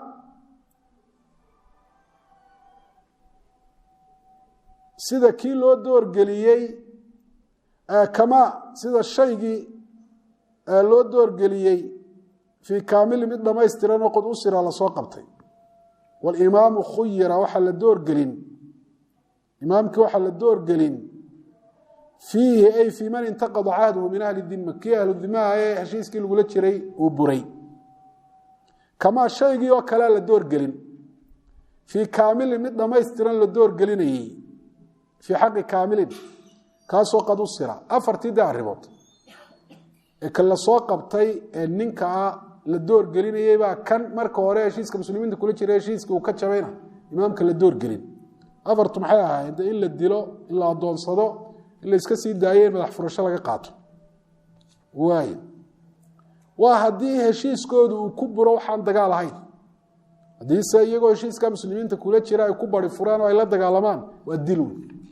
sida kii loo doorgeliyey kamaa sida shaygii loo doorgeliyey fii kaamili mid dhamaystiran oo qod usira lasoo qabtay walimaamu khuyira waxaa la doorgelin imaamkii waxaa la doorgelin fiihi ay fii man intaqada cahduhu min ahli dima kii ahlu dimaha ee heshiiskii lagula jiray uu buray kamaa shaygii oo kalea la doorgelin fii kaamilin mid dhamaystiran la doorgelinayey fii xaqi kaamilin kaasoo qad usira afartii de arrimood ee kan lasoo qabtay ee ninkaa la doorgelinayey baa kan marka hore heshiiska muslimiinta kula jira heshiiska uu ka jabayna imaamka la doorgelin afartu maxay ahaayeen de in la dilo in la adoonsado in la iska sii daayo in madax furasho laga qaato waay waa haddii heshiiskoodu uu ku buro waxaan dagaal ahayn haddiise iyagoo heshiiska muslimiinta kula jira ay ku bari furaan oo ay la dagaalamaan waa dilun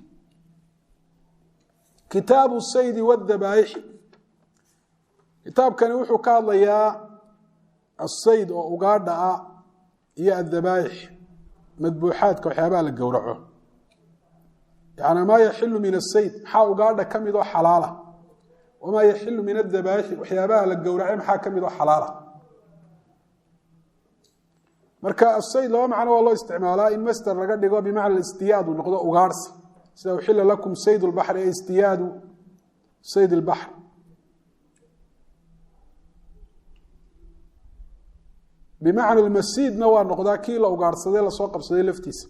kitaabu saydi wadabaaixi kitaabkani wuxuu ka hadlayaa asayd oo ugaadha ah iyo adabaaix madbuuxaadka waxyaabaha la gowraco yani maa yaxilu min asayd maxaa ugaadha ka mid oo xalaala wamaa yaxilu min adabaaixi waxyaabaha la gowracay maxaa ka mid oo xalaala marka asayd laba macno waa loo isticmaalaa in master laga dhigo bimacna istiyaad uu noqdo ugaarhsi sida uxila lakum sayd lbaxri e istiyaadu sayd lbaxr bimacna masiidna waa noqdaa kii la ugaarhsaday lasoo qabsaday laftiisa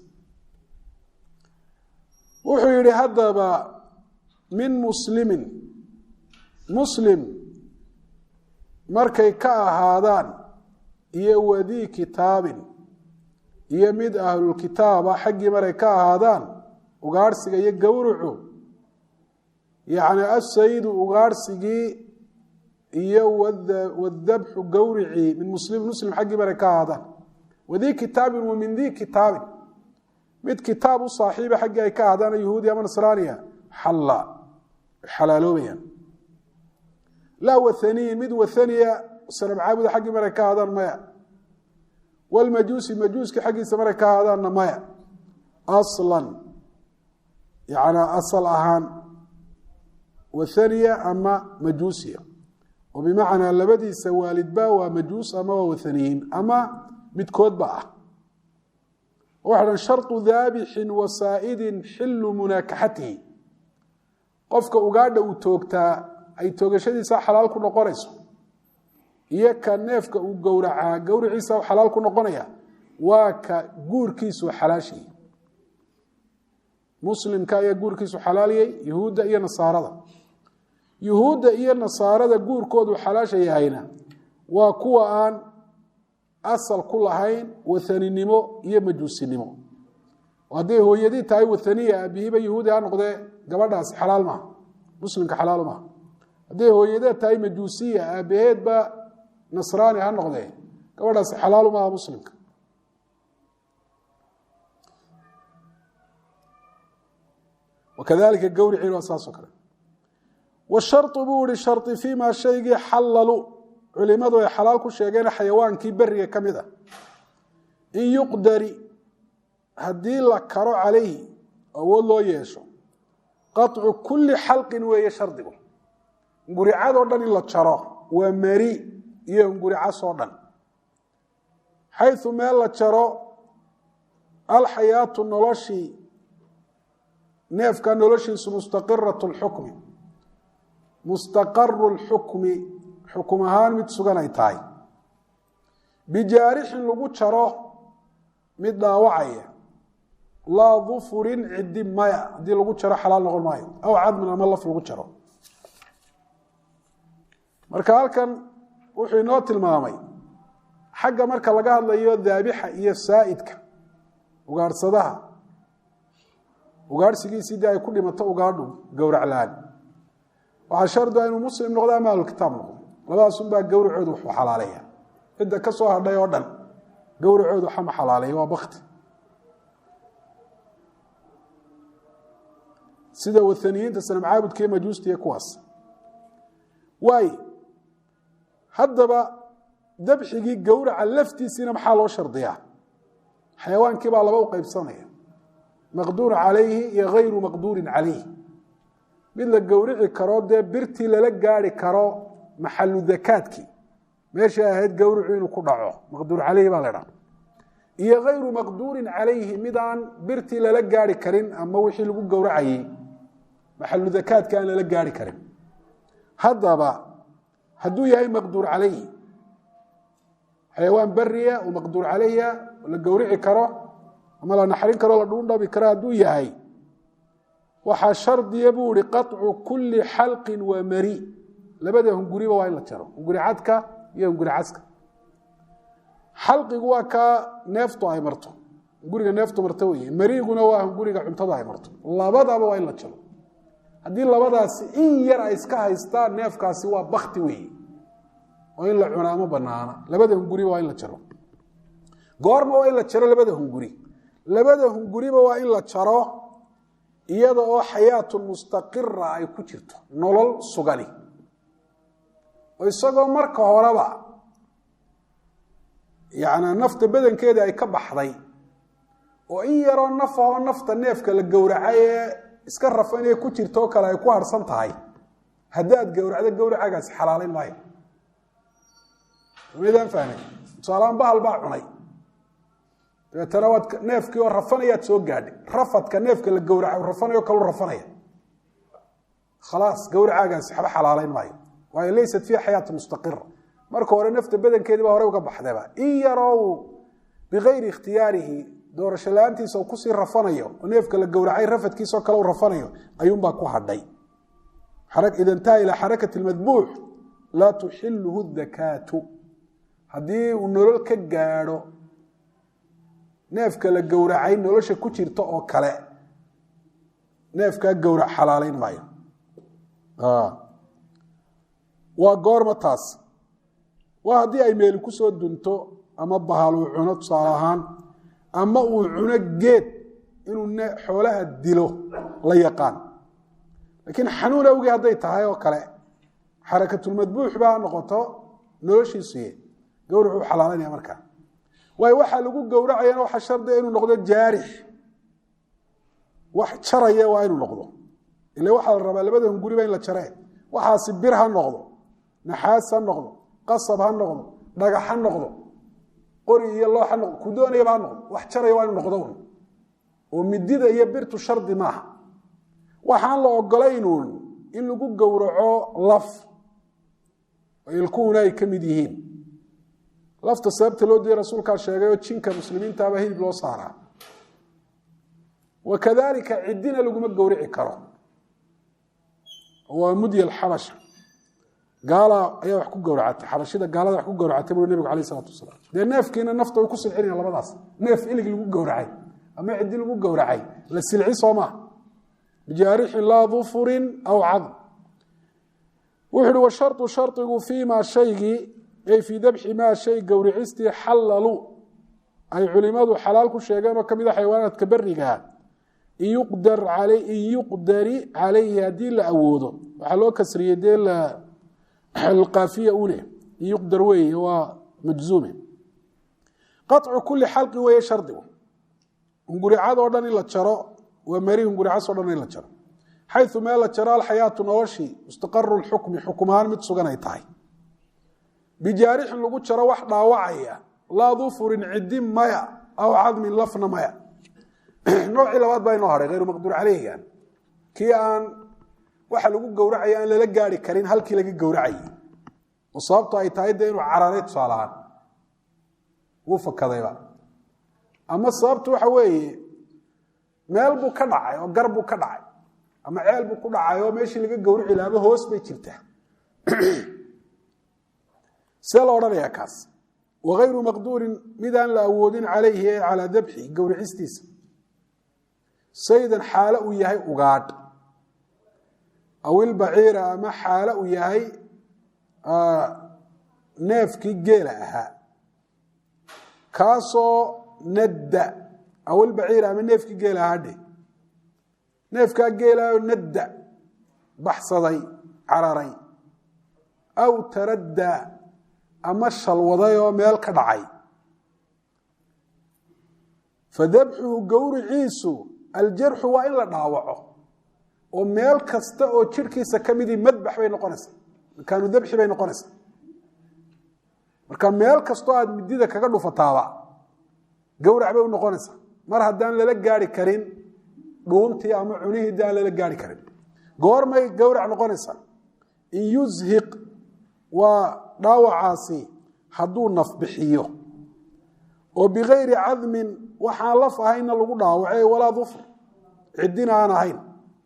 wuxuu yihi haddaba min muslimin muslim markay ka ahaadaan iyo wadii kitaabin iyo mid ahlulkitaaba xaggii maray ka ahaadaan ugaarhsiga iyo gowrucu yacni asaydu ugaarhsigii iyo wadabxu gowricii min muslim muslim xaggii maray ka ahaadaan wadii kitaabin wa min dii kitaabin mid kitaab u saaxiiba xaggii ay ka ahaadaan yahuudi ama nasraaniya xalla xalaaloobayaan laa wathaniyin mid wathaniya sanam caabuda xaggii maray ka ahaadaan maya walmajuusi majuuska xaggiisa maray ka ahaadaanna maya aslan yacnaa asal ahaan wathaniya ama majuusiya oo bimacnaa labadiisa waalidba waa majuus ama waa wathaniyiin ama midkoodba ah waxa dhan sharطu daabixin wasaa'idin xilu munaakaxatihi qofka ugaadha uu toogtaa ay toogashadiisa xalaal ku noqonayso iyo ka neefka uu gowracaa gowriciisa xalaal ku noqonaya waa ka guurkiisu xalaashayay muslimka ayaa guurkiisu xalaaliyey yuhuudda iyo nasaarada yuhuudda iyo nasaarada guurkoodu xalaasha yahayna waa kuwa aan asal ku lahayn wathaninimo iyo majuusinimo hadday hooyadii tahay wathaniya aabihiiba yahuudi ha noqdee gabadhaasi xalaal maaha muslimka xalaal maaha hadday hooyadeed tahay majuusiya aabaheedba nasraani ha noqdee gabadhaasi xalaalu maaha muslimka wakadalika gawriciin waa saasoo kale washaru buu ihi shari fii maa shaygii xallalu culimadu ay xalaal ku sheegeen xayawaankii beriga ka mid a in yuqdari haddii la karo calayhi awood loo yeesho qaطcu kuli xalqin weeye shardigu nguricadoo dhan in la jaro waa mari iyo nguricasoo dhan xayu meel la jaro alxayaatu noloshii neefka noloshiisu mustaqirat اlxukmi mustaqaru اlxukmi xukum ahaan mid sugan ay tahay bijaarixin lagu jaro mid dhaawacaya laa dufurin cidi maya haddii lagu jaro xalaal noqon maayo aw cadmin ama laf lagu jaro marka halkan wuxuu inoo tilmaamay xagga marka laga hadlayo daabixa iyo saa'idka ugaadhsadaha ugaadhsigiisii dee ay ku dhimato ugaadhu gowraclaan waxaa shardi a inuu muslim noqdo ama ahlukitaab noqdo labadaasun baa gowracoodu waxu xalaaleeya cidda ka soo hadhay oo dhan gowracoodu waxama xalaaleeya waa bakti sida wathaniyiinta sanam caabudka iyo majuusta iyo kuwaas waay haddaba dabxigii gowraca laftiisiina maxaa loo shardiyaa xayawaankii baa laba u qaybsanaya maqduur calayhi iyo hayru maqduurin calayhi mid la gowrici karo dee birtii lala gaari karo maxalu dakaadkii meeshay ahayd gowricu inuu ku dhaco maqduur calayhi baa la dhaha iyo hayru maqduurin calayhi mid aan birtii lala gaari karin ama wixii lagu gowracayey maxalu dakaadka aan lala gaari karin haddaba hadduu yahay maqduur calayhi xayawaan beriya oo maqduur calayha la gowrici karo ama la naxrin karo la dhuundhabi karo hadduu yahay waxaa shardiya buu ihi qaطcu kuli xalqin wa mari labada hunguriba waa in la jaro hunguri cadka iyo hunguri caska xalqigu waa kaa neeftu ay marto hunguriga neeftu marto wey mariguna waa hunguriga cuntada ay marto labadaba waa in la jaro haddii labadaasi in yar ay iska haystaan neefkaasi waa bakti weeye oo in la cunaa ma banaana labada hunguriba waa in la jaro goorma waa in la jaro labada hunguri labada hunguriba waa in la jaro iyada oo xayaatun mustaqira ay ku jirto nolol sugani oo isagoo marka horeba yani nafta badankeeda ay ka baxday oo in yaroo nafahoo nafta neefka la gowracay ee iska rafa inay ku jirto oo kale ay ku harsan tahay haddaad gowracdo gowracagaasi xalaalayn maayo midaan fahmay tusaalahaan bahal baa cunay dabeetana waad neefkii oo rafanayaad soo gaadhay rafadka neefka la gowraca rafanayo kalu rafanaya khalaas gowracaagaasi waxba xalaalayn maayo waayo laysat fiiha xayaatu mustaqira marka hore nafta badankeediiba hore uga baxdayba in yaroo uu bikayri ikhtiyaarihi doorasho la-aantiisa uu kusii rafanayo oo neefka la gowracay rafadkiisao kale u rafanayo ayuunbaa ku hadhay ida intaha ilaa xarakati madbuux laa tuxiluhu dakaatu haddii uu nolol ka gaadho neefka la gowracay nolosha ku jirta oo kale neefkaa gowrac xalaalayn maayo waa goorma taas waa haddii ay meeli kusoo dunto ama bahal uu cuno tusaale ahaan ama uu cuno geed inuu xoolaha dilo la yaqaan laakiin xanuun awgii hadday tahay oo kale xarakatulmadbuux baa noqoto noloshiisuye gowracu xalaalanaya markaa waayo waxaa lagu gowracayana waxaa shardiga inuu noqdo jaarix wax jaraya waa inuu noqdo ila waxaa la rabaa labada hunguriba in la jaree waxaasi bir ha noqdo naxaas ha noqdo qasab ha noqdo dhagax ha noqdo qori iyo loox ha noqdo ku doonayaba ha noqdo wax jaraya waa inuu noqdo un oo midida iyo birtu shardi maaha waxaan la ogolaynuun in lagu gowraco laf ilkuhuna ay ka mid yihiin lafta sababta loo diiday rasuulkaa sheegay oo jinka muslimiintaaba hilib loo saaraa wa kadalika ciddina laguma gowrici karo waa mudya alxabasha gaala ayaa wax ku gowracatay xabashida gaalada wax ku gowracatay bui nebigu alayh isalatu wasalaam dee neefkiina nafta way ku silcinaya labadaas neef ilig lagu gowracay ama ciddi lagu gowracay la silci soo maa bijaarixin laa dufurin aw cadm wuxu uhi washarطu sharطigu fiima shaygii ay fii dabxi maa shay gowricistii xallalu ay culimadu xalaal ku sheegeen oo ka mid a xayawaanaadka berigaa in yuqdari calayhi haddii la awoodo waxaa loo kasriyey dee kaafiya une in yuqdar weeye waa majzuume qaطcu kuli xalqi weeye shardigu hunguricadoo dhan in la jaro waa mari hunguricasoo dhan in la jaro xayu meel la jaro alxayaatu noloshii mustaqaru xukmi xukum ahaan mid sugan ay tahay bijaarixin lagu jaro wax dhaawacaya laa dufurin cidi maya aw cadmin lafna maya noocii labaad baa inoo hahay hayru maqduur caleyhigan kii aan waxa lagu gowracaya aan lala gaari karin halkii laga gowracayay oo sababto ay tahay dee inuu cararay tusaalahaan wuu fakadayba ama sababtu waxa weeye meel buu ka dhacay oo gar buu ka dhacay ama ceel buu ku dhacay oo meeshii laga gowrici laaba hoos bay jirtaa see la odhanayaa kaas wagayru maqduurin midaan la awoodin calayhi ee calaa dabxi gowricistiisa saydan xaalo uu yahay ugaadh aw ilbaciira ama xaalo uu yahay neefkii geela ahaa kaasoo nadda aw ilbaciira ama neefkii geela ahaa dheh neefkaa geelaao nadda baxsaday cararay aw taraddaa ama shalwaday oo meel ka dhacay fadabxuhu gowriciisu aljarxu waa in la dhaawaco oo meel kasta oo jirhkiisa ka midii madbax bay noqonaysaa makaanu dabxi bay noqonaysaa marka meel kastoo aad midida kaga dhufataaba gowrac bay u noqonaysaa mar haddaan lala gaari karin dhuuntii ama cunihii de aan lala gaari karin goormay gowrac noqonaysaa in yushiq waa dhaawacaasi hadduu nafbixiyo oo bikayri cadmin waxaan laf ahayna lagu dhaawacay walaa dufr ciddina aan ahayn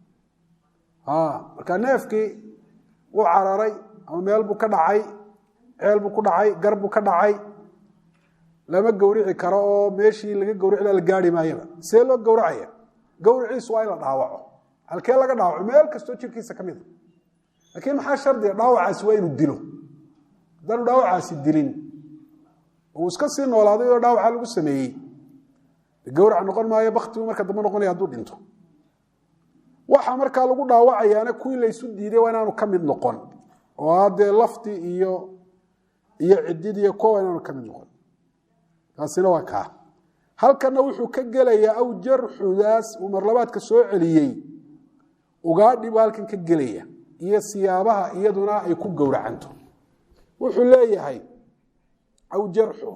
marka neefkii wuu cararay ama meel buu ka dhacay ceel buu ku dhacay gar buu ka dhacay lama gowrici karo oo meeshii laga gowrici la gaari maayaba see loo gowracaya gowriciisu waa in la dhaawaco halkee laga dhaawaco meel kastoo jirkiisa ka mida laakiin maxaa shardiga dhaawacaasi waa inuu dilo haddaanu dhaawacaasi dilin uu iska sii noolaaday oo dhaawaca lagu sameeyey gowrac noqon maayo baktigu marka dambe noqonaya hadduu dhinto waxa markaa lagu dhaawacayaana kuwii laysu diiday waa inaanu ka mid noqon oo haddee laftii iyo iyo cididiiyo kuwa inaanu ka mid noqon taasina waa kaa halkana wuxuu ka gelayaa aw jarxudaas uu marlabaadka soo celiyey ugaadhi buu halkan ka gelaya iyo siyaabaha iyaduna ay ku gowracanto wuxuu leeyahay aw jarxu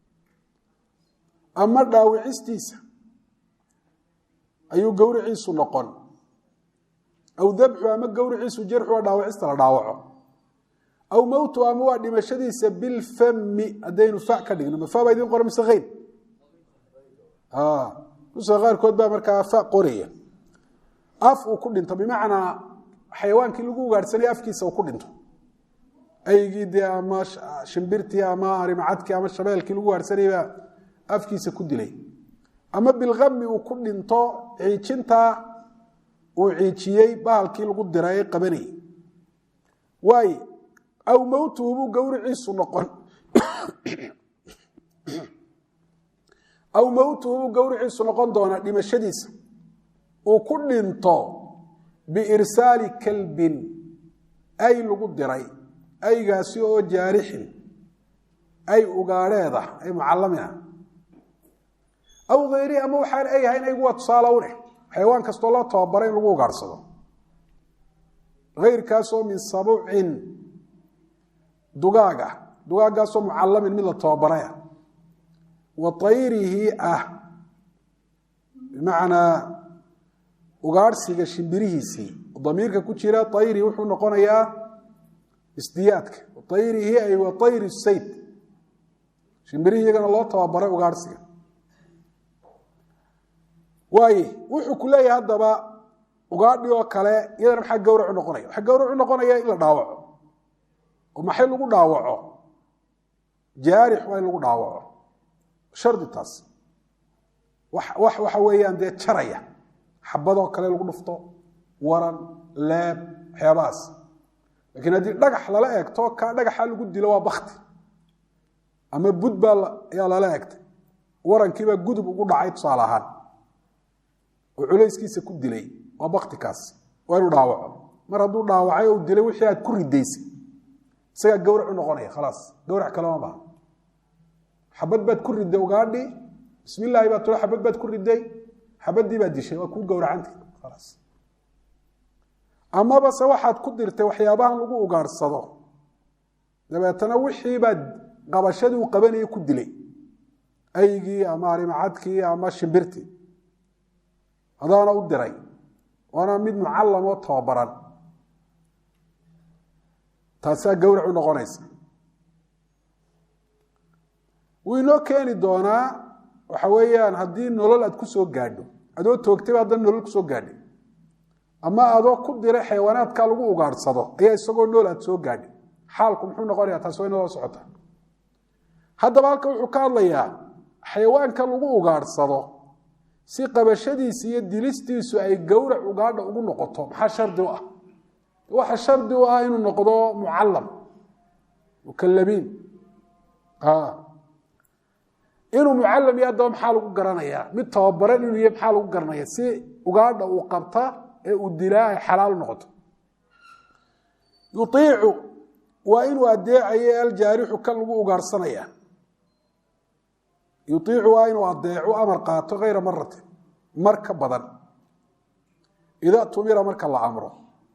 ama dhaawicistiisa ayuu gowriciisu noqon aw dabxu ama gowriciisu jarxu waa dhaawicista la dhaawaco aw mowtu ama waa dhimashadiisa bilfami haddaynu fa ka dhigno mafa baa idin qora mise keyn nuska qaarkood baa markaa fa qoraya af uu ku dhinto bimacnaa xayawaankii lagu ugaadhsanaya afkiisa uu ku dhinto aygii dee ama shimbirtii ama arimacadkii ama shabeelkii lagu ugaadhsanayabaa afkiisa ku dilay ama bilkami uu ku dhinto ciijintaa uu ciijiyey bahalkii lagu dira ee qabanayay waay aw mowtuhu buu gowriciisu noqon aw mowtuhu buu gowriciisu noqon doonaa dhimashadiisa uu ku dhinto biirsaali kalbin ay lagu diray aygaasi oo jaarixin ay ugaadheeda ay mucallamina aw hayri ama waxaan ay ahayn aygu waa tusaale u leh xayawaan kastoo loo tababaray in lagu ugaadhsado hayrkaasoo min sabucin dugaaga dugaaggaasoo mucallamin mid la tababaraya wa tayrihi ah bimacnaa ugaadhsiga shimbirihiisii damiirka ku jira ayri wuxuu noqonayaa isdiyaadka ayrihi ay wa ayri sayd shimbirihii iyagana loo tababaray ugaarhsiga waaye wuxuu ku leeyahay haddaba ugaadhi oo kale iyadana maxaa gawracu noqonaya waxaa gawracu noqonaya in la dhaawaco oo maxay lagu dhaawaco jaarix waa in lagu dhaawaco shardi taas wax waxa weeyaan dee jaraya xabadoo kale lagu dhufto waran leeb waxyaabahaas lakiin haddii dhagax lala eegto ka dhagaxa lagu dilo waa bakti ama bud baa ayaa lala egtay warankiibaa gudub ugu dhacay tusaale ahaan oo culayskiisa ku dilay waa baktikaas waa inuu dhaawaco mar hadduu dhaawacay oo dilay wixii aad ku ridaysay isagaa gawrac u noqonaya khalaas gawrac kalema baha xabad baad ku riday ugaadhi bismi illaahi baa tula xabad baad ku riday xabadii baad dishay waa kuu gowracanta khalaas amaba se waxaad ku dirtay waxyaabahan lagu ugaadhsado dabeetana wixii baad qabashadii uu qabanayay ku dilay aygii ama arimacadkii ama shimbirtii adaana u diray waana mid mucallam oo tababaran taasaa gawrac u noqonaysa wuu inoo keeni doonaa waxa weeyaan haddii nolol aad ku soo gaadho adoo toogtayba haddana nolol kusoo gaadhay ama adoo ku diray xayawaanaadka lagu ugaadhsado ayaa isagoo nool aad soo gaadhay xaalku muxuu noqonaya taas waa inoo socota haddaba halka wuxuu ka hadlayaa xayawaanka lagu ugaadhsado si qabashadiisa iyo dilistiisu ay gowrac ugaadha ugu noqoto maxaa shardi u ah waxa shardi u ah inuu noqdo mucallam mukalabiin inuu mucallam iyo haddaba maxaa lagu garanayaa mid tababaran inuu iyo maxaa lagu garanaya si ugaadha uu qabta ee uu dilaa ay xalaal noqoto yuiicu waa inuu adeecayo aljaarixu kan lagu ugaarhsanaya yuiicu waa inuu adeecu amar qaato kayra maratin mar ka badan ida tumira marka la amro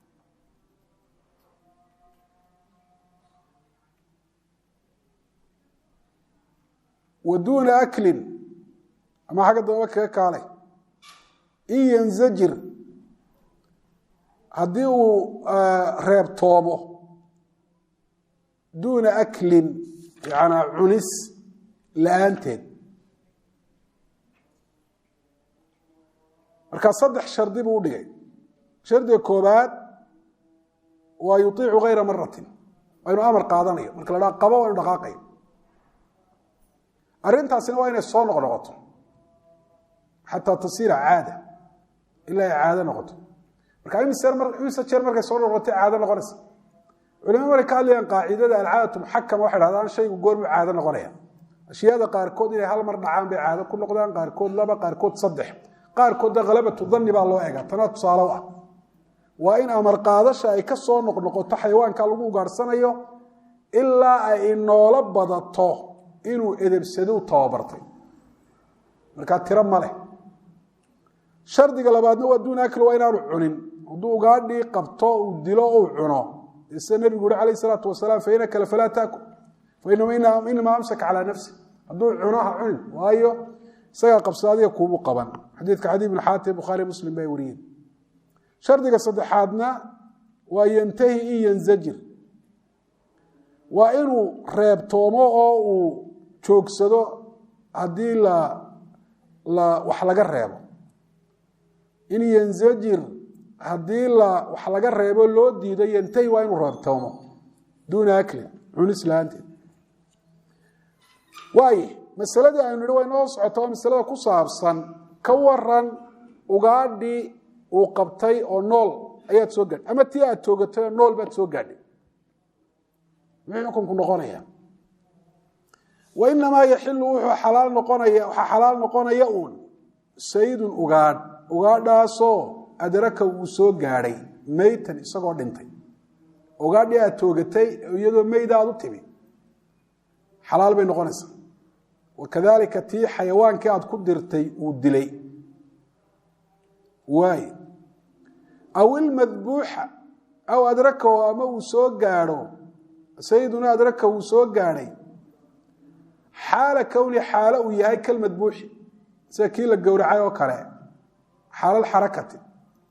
wa duuna aklin ama xagga dambe kaga kaalay in yanzajir haddii uu reebtoomo duuna aklin yanaa cunis la-aanteed markaa saddex shardi buu u dhigay shardiga koobaad waa yuiicu kayra maratin waa inuu amar qaadanayo marka la dhaa qabo waa inu dhaqaaqayo arrintaasina waa inay soo noqnoqoto xataa tasiira caada ilaa ay caado noqoto marka imise jeer markay soo noqotay caado noqonaysa culimadu markay ka hadlayaan qaacidada alcaadatu muxakama waxay dhahdaan shaygu goormuu caado noqonaya ashyaada qaarkood inay hal mar dhacaan bay caado ku noqdaan qaarkood laba qaarkood saddex qaarkoodda khalabatu danni baa loo egaa tanaa tusaale u ah waa in amar qaadasha ay ka soo noqnoqoto xayawaanka lagu ugaadhsanayo ilaa ay inoola badato inuu edebsado tababartay markaa tiro ma leh shardiga labaadna waa duuna akli waa inaanu cunin hadduu ugaadhii qabto uu dilo uu cuno sida nebigu uri alayh salaatu wasalaam fainaka falaa taakul fainama amsaka calaa nafsi hadduu cuno ha cunin waayo isagaa qabsada adiga kuubu qaban xadiidka xadii ibn xaatim bukhaari muslim bay wariyeen shardiga saddexaadna waa yantahi in yanzajir waa inuu reebtoomo oo uu joogsado haddii la la wax laga reebo in yanzajir haddii la wax laga reebo loo diido yantahi waa inuu reebtoomo duuna aklin cunis la-aanteed waaye masaladii aynu nihi way noo socota oo masalada ku saabsan ka waran ugaadhii uu qabtay oo nool ayaad soo gaadhay ama tii aad toogatay oo nool baad soo gaadhay muxuu xukunku noqonaya wa inamaa yaxilu wuxuu xalaal noqonaya waxaa xalaal noqonaya uun saydun ugaadh ugaadhaasoo adraka uu soo gaadhay meytan isagoo dhintay ugaadhii aad toogatay iyadoo meyda aad u timi xalaal bay noqonaysaa wakadalika tii xayawaankii aad ku dirtay uu dilay waay aw ilmadbuuxa aw adrakahu ama uu soo gaadho sayiduna adraka uu soo gaadhay xaala kowni xaalo uu yahay kalmadbuuxi sida kii la gowracay oo kale xaalal xarakati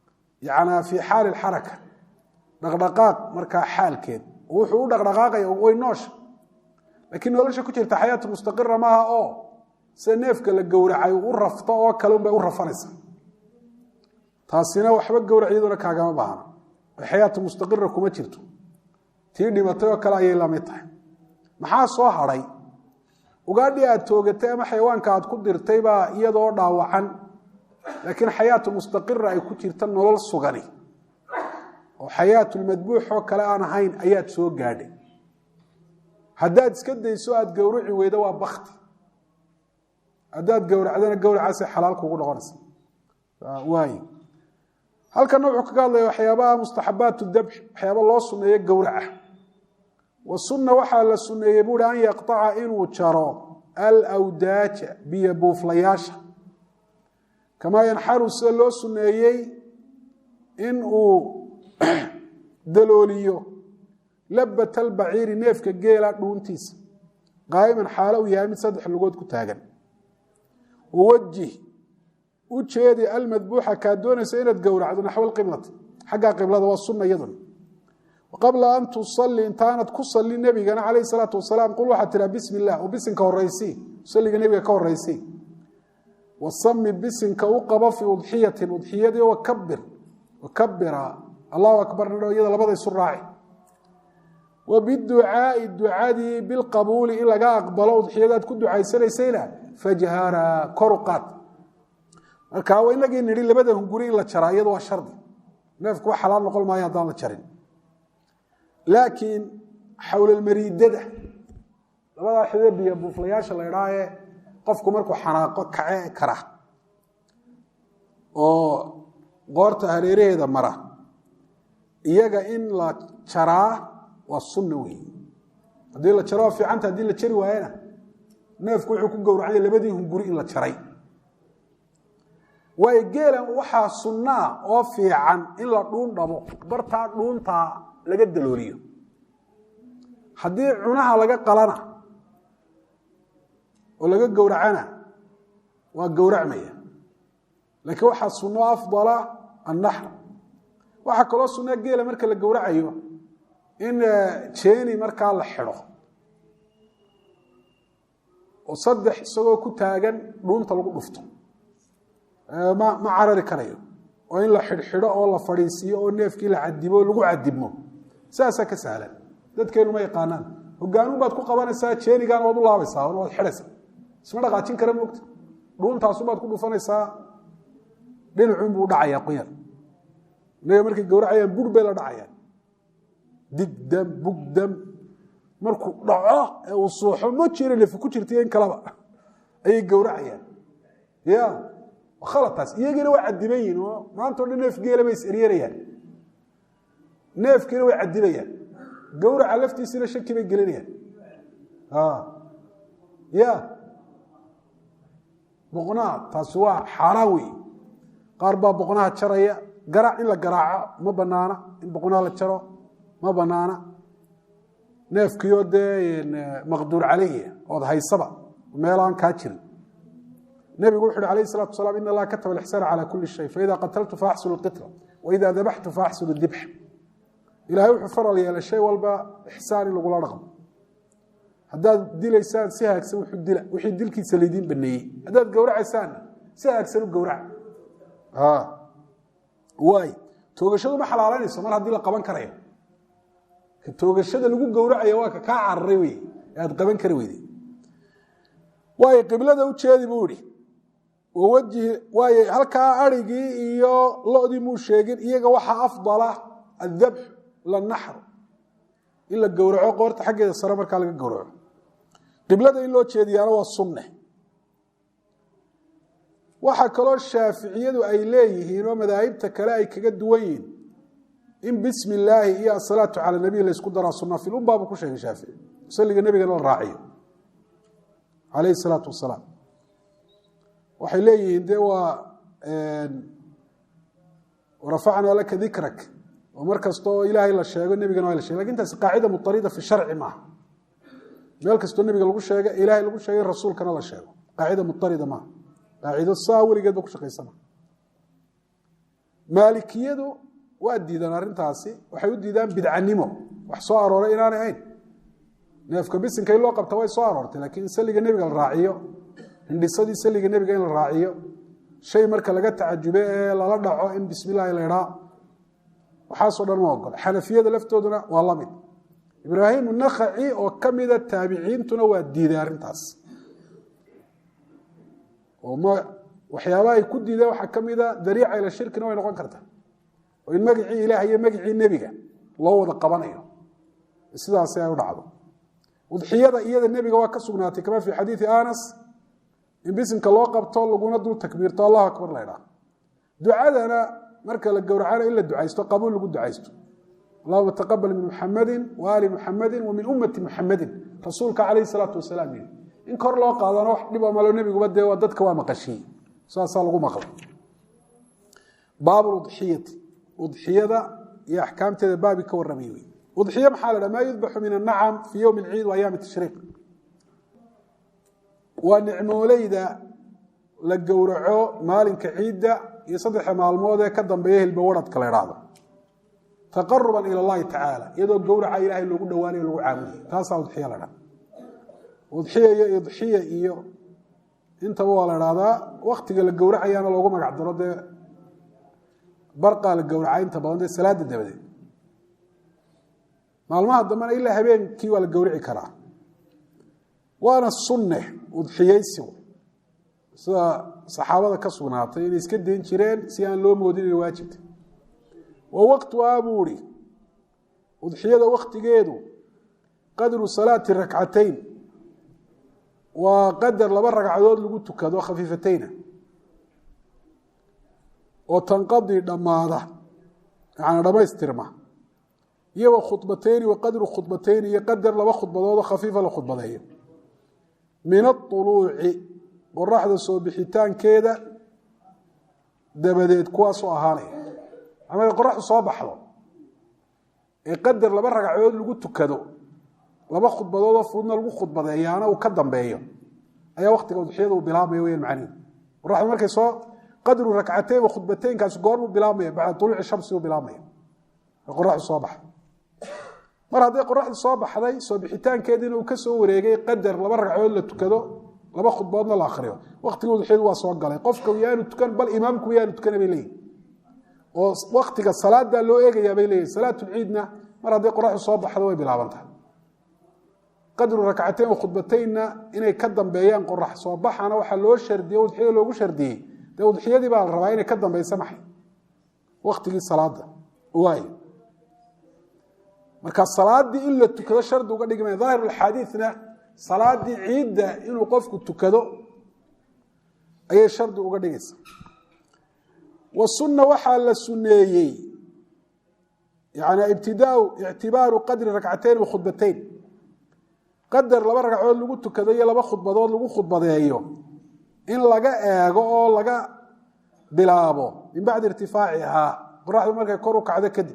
yanaa fii xaali lxaraka dhaqdhaqaaq markaa xaalkeed wuxuu u dhaqdhaqaaqaya way noosha laakiin nolosha ku jirta xayaatu mustaqira maaha oo sida neefka la gowracay u rafto oo kale unbay u rafanaysa taasina waxba gowrac iyaduna kaagama baahna xayaatu mustaqira kuma jirto tii dhimatay oo kale ayay lamid tahay maxaa soo hadhay ugaadhii aad toogatay ama xayawaanka aad ku dirtay baa iyadoo dhaawacan laakiin xayaatu mustaqira ay ku jirta nolol sugani oo xayaatulmadbuux oo kale aan ahayn ayaad soo gaadhay haddaad iska dayso aad gowraci weydo waa bakti haddaad gowracdana gowracaasay xalaal kugu noqonaysa waay halkana wuxuu kaga hadlaya waxyaabaha mustaxabaat dabx waxyaaba loo suneeyo gowraca wa sunna waxaa la suneeyey buuhi an yaqطaca inuu jaro alawdaaja biyo buuflayaasha kamaa yanxaru sida loo suneeyey in uu dalooliyo labat albaciiri neefka geela dhuuntiisa qaa'iman xaalo uu yahay mid saddex lugood ku taagan wawajih u jeedi almadbuuxa kaa doonaysa inaad gowracdo naxw alqiblati xaggaa qiblada waa sunna iyaduna qabla an tusalli intaanad ku salli nebigana calayhi salaatu wasalaam qul waxaad tiraa bismi illah oo bisinka horeysii salliga nebiga ka horeysii wasami bisinka u qabo fii udxiyatin udxiyadii wakabir wakabira allahu akbar nidho iyada labada isu raaci wa biducaai ducadii bilqabuuli in laga aqbalo udxiyadaad ku ducaysanaysayna fajhara koru qaad marka inagii nidhi labada hunguri in la jaraa iyada waa shardi neefku wa xalaal noqon maayo haddaan la jarin laakiin xawlalmariidada labadaa xidee biyo buuflayaasha la idhaahee qofku markuu xanaaqo kace kara oo qoorta hareeraheeda mara iyaga in la jaraa waa sunna wey haddii la jaro waa fiicanta haddii la jari waayena neefku wuxuu ku gowracaya labadii hunguri in la jaray waayo geelan waxaa sunnaa oo fiican in la dhuun dhabo bartaa dhuuntaa laga dalooliyo haddii cunaha laga qalana oo laga gowracana waa gowracmaya laakiin waxaa sunno afdala annaxr waxaa kaloo sunnaa geela marka la gowracayo in jeeni markaa la xidho oo saddex isagoo ku taagan dhuunta lagu dhufto ma ma carari karayo oo in la xidhxidho oo la fadhiisiiyo oo neefkii la cadibo o lagu cadibmo saasaa ka sahlan dadkeenu ma yaqaanaan hogaanuun baad ku qabanaysaa jeenigan waad u laabaysaa waad xidhaysaa isma dhaqaajin kara moogta dhuuntaasun baad ku dhufanaysaa dhinacuunbuu udhacayaa qoyar inaga markay gowracayaan bur bay la dhacayaan digdam bugdam markuu dhaco ee uu suuxo ma jiro nefi ku jirtaiyo in kaleba ayay gowracayaan ya khalataas iyagiina waa cadiban yihin oo maantao dhan neef geela bay is eryerayaan neefkiina way cadibayaan gowraca laftiisina shaki bay gelinayaan ya boqnaha taasi waa xaaraan wey qaar baa boqnaha jaraya garaac in la garaaco ma banaana in boqnaha la jaro ma banaana neefkiioo dee maqduur caleyh ood haysaba meelaan kaa jirin nebigu wuxu uhi alayh الsalatu wasalaam in allaha kataba alixsaan calى kuli shay faida qataltu faaxsulu اlqitla waida dabaxtu faaxsulu dibx ilahay wuxuu faral yeelay shay walba ixsaan in lagula dhaqmo haddaad dilaysaan si haagsan wuxuu dila wixii dilkiisa laydiin baneeyey haddaad gowracaysaanna si haagsan u gowraca waay toogashadu ma xalaalanayso mar haddii la qaban karayo ka toogashada lagu gowracaya waa ka kaa cararay wey ee aad qaban kari weyde waay qiblada u jeedi buu ihi wawajhi waay halkaa arigii iyo lodii muu sheegin iyaga waxaa afdala adabx lanaxr in la gowraco qoorta xaggeeda sare markaa laga gowraco qiblada in loo jeediyaana waa sunne waxaa kaloo shaaficiyadu ay leeyihiin oo madaahibta kale ay kaga duwan yihiin in bismi illaahi iyo asalaatu cala nabiy laysku daraa sunna filum baabu ku sheegay shaafici salliga nebigana la raaciyo calayhi salaatu wasalaam waxay leeyihiin de waa rafacnaa laka dikrak oo mar kasta oo ilaahay la sheego nebigana waa la shegay lakin taasi qaacida mutarida fi sharci maaha meel kastoo nebiga lagu sheega ilaahay lagu sheegay rasuulkana la sheego qaacida mutarida maaha qaacido saa weligeed ba ku shaqaysana maalikiyadu waa diidaan arrintaasi waxay u diidaan bidcanimo wax soo arooray inaanay ahayn neefka bisinka in loo qabta way soo aroortay laakiin in saliga nebiga la raaciyo hindhisadii saliga nebiga in la raaciyo shay marka laga tacajube ee lala dhaco in bismillahi la idhaa waxaasoo dhan ma ogol xanafiyada laftooduna waa la mid ibraahim nakhaci oo ka mida taabiciintuna waa diiday arrintaas oo ma waxyaabaha ay ku diideen waxaa ka mida dariica ila shirkina way noqon kartaa oo in magacii ilaah iyo magacii nebiga loo wada qabanayo sidaasi ay u dhacdo udxiyada iyada nebiga waa ka sugnaatay kama fi xadiidi anas in bisinka loo qabto laguna dul takbiirto allahu akbar la ydhaa ducadana marka la gowracana in la ducaysto qabuul lagu ducaysto allahuma taqabal min muxamadi wa ali muxamadi wa min ummati muxamadin rasuulka calayhi salaatu wasalaam yii in kor loo qaadana wax dhiba malo nebiguba dee waa dadka waa maqashiye saasaa lagu maqla baab udxiyati udxiyada iyo axkaamteeda baabi ka warramay wey udxiye maxaa la dhaha maa yudbaxu min annacam fii yowmi alciid wa ayaami tashriiq waa nicmooleyda la gowraco maalinka ciidda iyo saddexa maalmood ee ka dambeeya hilba waradka la idhaahdo taqaruban ila allahi tacaala iyadoo gowraca ilaahay loogu dhowaanayo lagu caabudayo taasaa udxiya la dhaha udxiya iyo idxiya iyo intaba waa la dhahdaa waktiga la gowracayaana loogu magac daro dee barqaa la gowraca inta badan dee salaada dabadeed maalmaha dambena ilaa habeenkii waa la gowrici karaa waana sunne udxiyeysigu sida saxaabada ka sugnaatay inay iska dayn jireen si aan loo moodin inay waajibta wa waqtuhaa buu ihi udxiyada waktigeedu qadru salaati rakcatayn waa qadar laba ragcadood lagu tukado khafiifatayna oo tanqadii dhammaada yani dhammaystirma iyo wa khudbatayni wa qadru khudbatayni iyo qadar laba khudbadoodoo khafiifa la khudbadeeyo min auluuci qoraxda soo bixitaankeeda dabadeed kuwaasoo ahaanaya ama qoraxdu soo baxdo ee qadar laba ragcadood lagu tukado laba khudbadoodoo fududna lagu khudbadeeyaana uu ka dambeeyo ayaa waktiga udxiyada uu bilaabmaya weyaan macnihi qoraxdu markay soo qadru rakcateyn wa khudbateynkaasi goormuu bilaabmaya bacda uluuci shamsi uu bilaabmaya qoraxdu soo baxda mar hadday qoraxdu soo baxday soo bixitaankeediina uu ka soo wareegay qadar laba ragcadood la tukado laba khudboodna la akriyo waktiga udxiyadu waa soo galay qofka yaanu tukan bal imaamku yaanu tukana bay leeyihin oo waktiga salaadaa loo eegayaa bay leeyihin salaatulciidna mar hadday qoraxdu soo baxdo way bilaabantahay qadru rakcateyn wa khudbateynna inay ka dambeeyaan qorax soo baxana waxaa loo shardiyey udxiyada loogu shardiyey dee udxiyadii baa la rabaa inay ka dambeysa maxay waktigii salaada waay marka salaadii in la tukado shardi uga dhigmaya daahir axaadiina salaadii ciidda inuu qofku tukado ayay shardi uga dhigaysa wa sunna waxaa la suneeyey yani ibtidaau ictibaaru qadri rakcateyn wa khudbateyn qadar laba ragcadood lagu tukado iyo laba khudbadood lagu khudbadeeyo in laga eego oo laga bilaabo min bacdi irtifaacihaa qoraxdu markay kor u kacdo kadib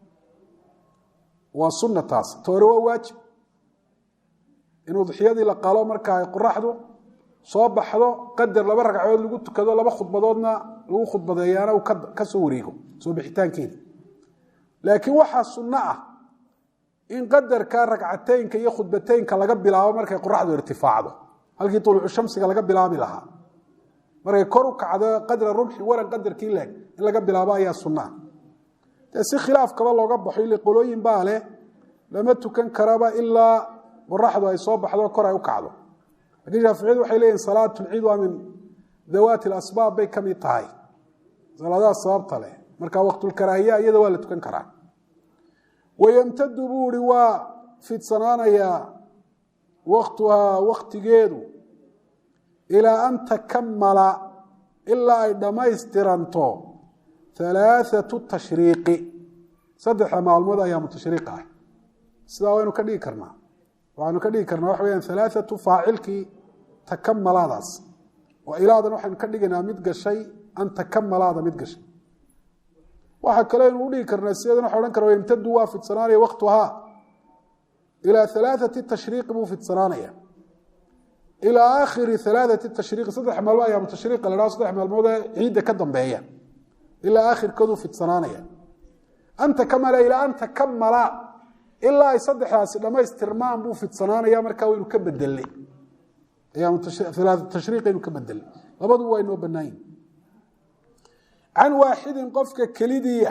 waa sunna taas toore waa waajib in udxiyadii la qalo marka ay qoraxdu soo baxdo qadar laba ragcadood lagu tukado laba khudbadoodna lagu khudbadeeyaana uu ka soo wareego soo bixitaankeeda laakiin waxaa sunno ah in qadarka ragcateynka iyo khudbateynka laga bilaabo markay qoraxdu irtifaacdo halkii uluucu shamsiga laga bilaabi lahaa markay kor u kacdo qadra rumxi waran qadarkii leeg in laga bilaabo ayaa sunaa dee si khilaafkaba looga baxo ile qolooyin baa leh lama tukan karaba ilaa qoraxdu ay soo baxdo kor ay u kacdo lakiin shaaficiyadu waxay leeyihin salaatulciid waa min dawaati asbaab bay ka mid tahay salaadaha sababta leh marka waqtulkaraahiya iyada waa la tukan karaa wayamtadu buu ihi waa fidsanaanayaa waktuhaa waktigeedu ilaa an takamala ilaa ay dhammaystiranto halaathatu tashriiqi saddexda maalmood ayaamu tashriiq ah sidaa waynu ka dhigi karnaa waxaynu ka dhigi karnaa waxa weyaan halaathatu faacilkii takamalaadaas oo ilaadan waxaynu ka dhigaynaa mid gashay an takamalaada mid gashay waxaa kale aynu u dhigi karnaa sideedan waxa odhan kara yamtadu waa fidsanaanaya waktuhaa ilaa halaathati tashriiqi buu fidsanaanaya ilaa aakhiri halaathati tashriiqi saddex maalmood ayaamu tashriiqa la dhaho saddex maalmood ee ciidda ka dambeeya ilaa aakhirkooduu fidsanaanaya anta kamala ilaa anta kamala ilaa ay saddexdaasi dhammaystirmaan buu fidsanaanaya markaa waynu ka bedelnay tashriiqaynu ka bedelnay labadu waa inoo bannaan yihin can waaxidin qofka kelidiiya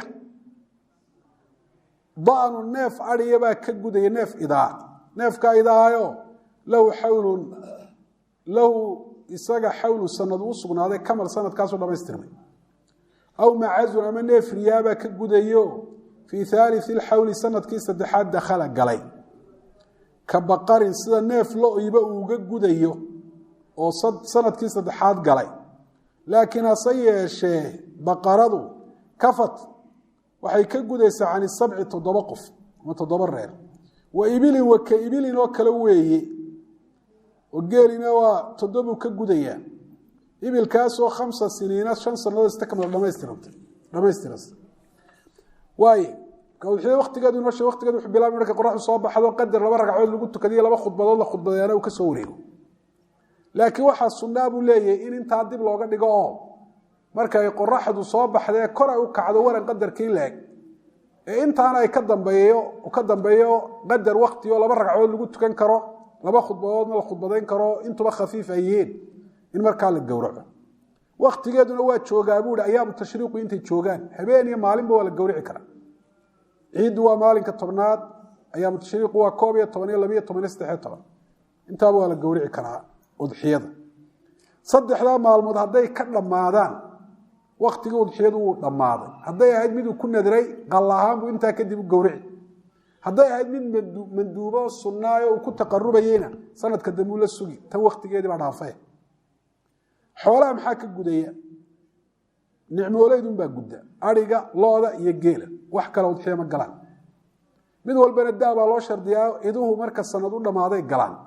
da'nu neef adhiya baa ka gudaya neef idaa neefkaa idaayo lahu xawlun lahu isaga xawlu sanad u sugnaaday kamal sanadkaasoo dhamaystirmay aw macazun ama neef riyaabaa ka gudayo fii haalii lxawli sanadkii saddexaad dakhala galay ka baqarin sida neef lo-iba uuga gudayo oo sanadkii saddexaad galay laakiin hase yeeshee baqaradu kafat waxay ka gudaysaa can sabci toddoba qof ama toddoba reer wa ibilin wa ka ibilin oo kale weeye oo geelina waa toddobuu ka gudayaa ibilkaasoo khamsa siniina shan sanadood istakmala dhamaystiranta dhamaystiras waaye udxiya waktigeedu inoo sheeg waqtigeedu wuxuu bilaabay markay qoraxdu soo baxdo qadar laba ragcadood lagu tukadiyo laba khudbadood la khudbadeena uu ka soo wareego laakiin waxaa sunnaa buu leeyahay in intaa dib looga dhigo oo markay qoraxdu soo baxdee kor ay u kacdo waran qadarkii laeg ee intaana ay ka dambeeyo ka dambeeyo qadar wakti oo laba ragcadood lagu tukan karo laba khudbadoodna la khudbadayn karo intuba khafiif ay yihiin in markaa la gowraco waktigeeduna waa joogaa buuhi ayaamu tashriiqu intay joogaan habeen iyo maalinba waa la gowrici karaa ciiddu waa maalinka tobnaad ayaamu tashriiqu waa koob iyo toban iyo labiyo toban iyo saddexiyo toban intaaba waa la gowrici karaa udxiyada saddexdaa maalmood hadday ka dhammaadaan waktigii udxiyadu wuu dhammaaday hadday ahayd miduu ku nadray qal ahaan buu intaa kadib u gowrici hadday ahayd mid manduubo sunnaayo uu ku taqarubayeyna sanadka dambuu la sugi tan waktigeedii baa dhaafay xoolaha maxaa ka gudaya nicmooleydunbaa gudda ariga looda iyo geela wax kale udxiya ma galaan mid walbana daa baa loo shardiyaa iduhu marka sanad u dhammaaday galaan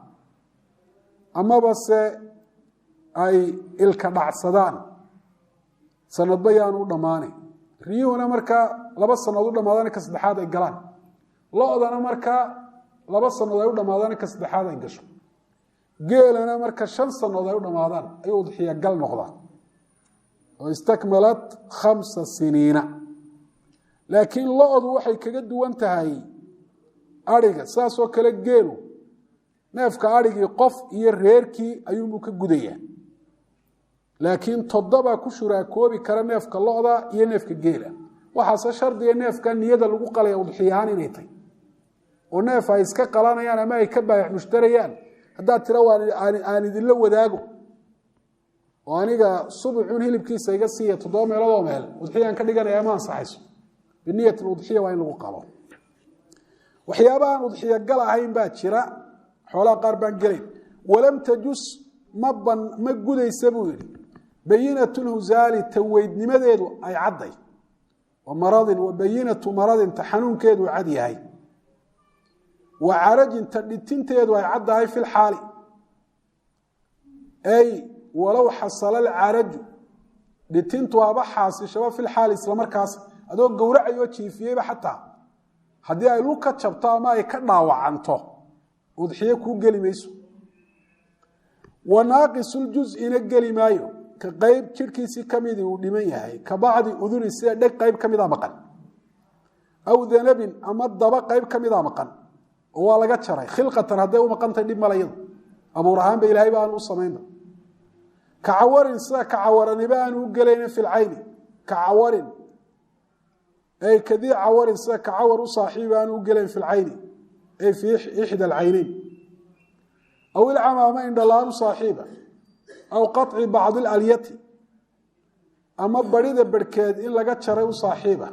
amaba se ay ilka dhacsadaan sanadba yaanu u dhammaanay riyuhuna markaa laba sanaod u dhammaadaan ka saddexaad ay galaan lo-dana markaa laba sanood ay u dhammaadaan ka saddexaad ay gasho geelana marka shan sanood ay u dhammaadaan ayuu udxiya gal noqdaa oo istakmalat khamsa siniina laakiin lo-du waxay kaga duwan tahay ariga saasoo kale geelu neefka arigii qof iyo reerkii ayuunbuu ka gudayaa laakiin toddobaa ku shuraakoobi kara neefka lo-da iyo neefka geela waxaase shardiga neefka niyada lagu qalaya udxiyahaan inay tahy oo neef ay iska qalanayaan ama ay ka baayax mushtarayaan haddaad tira aan idinla wadaago oo aniga subuxun hilibkiisa iga siiya toddoba meeloodoo meel udxiyaan ka dhiganaya ma ansaxayso biniyat udxiya waa in lagu qalo waxyaabahaan udxiya gal ahayn baa jira xoolaha qaar baan gelayn walam tajus ma gudaysa buu yidhi bayinatu lhusaali taweydnimadeedu ay cadday maradin wa bayinatu maradin ta xanuunkeedu cad yahay wa carajin ta dhitinteedu ay caddahay fi lxaali ay walow xasala alcaraju dhitintu aba xaasishaba fi lxaali islamarkaas adoo gowracayoo jiifiyeyba xataa haddii ay lug ka jabto ama ay ka dhaawacanto udxiye kuu geli mayso wa naaqisuljuزina geli maayo ka qayb jirhkiisii kamidii uu dhiman yahay ka bacdi uduni sida dheg qayb ka mida maqan aw danabin ama daba qayb ka mida maqan oo waa laga jaray khilqatan hadday u maqantahay dhib malayadu abuur ahaanba ilahay ba aanu u samaynba kacawarin sida kacawaraniba aanu u gelayna fi lcayni kacawarin ay kadii cawarin sida kacawar u saaxiiba aanu u gelayn fi lcayni ay fi ixda alcayneyn aw ilcamaama indhalaan u saaxiiba aw qaطci bacdi اlalyati ama barida berhkeed in laga jaray u saaxiiba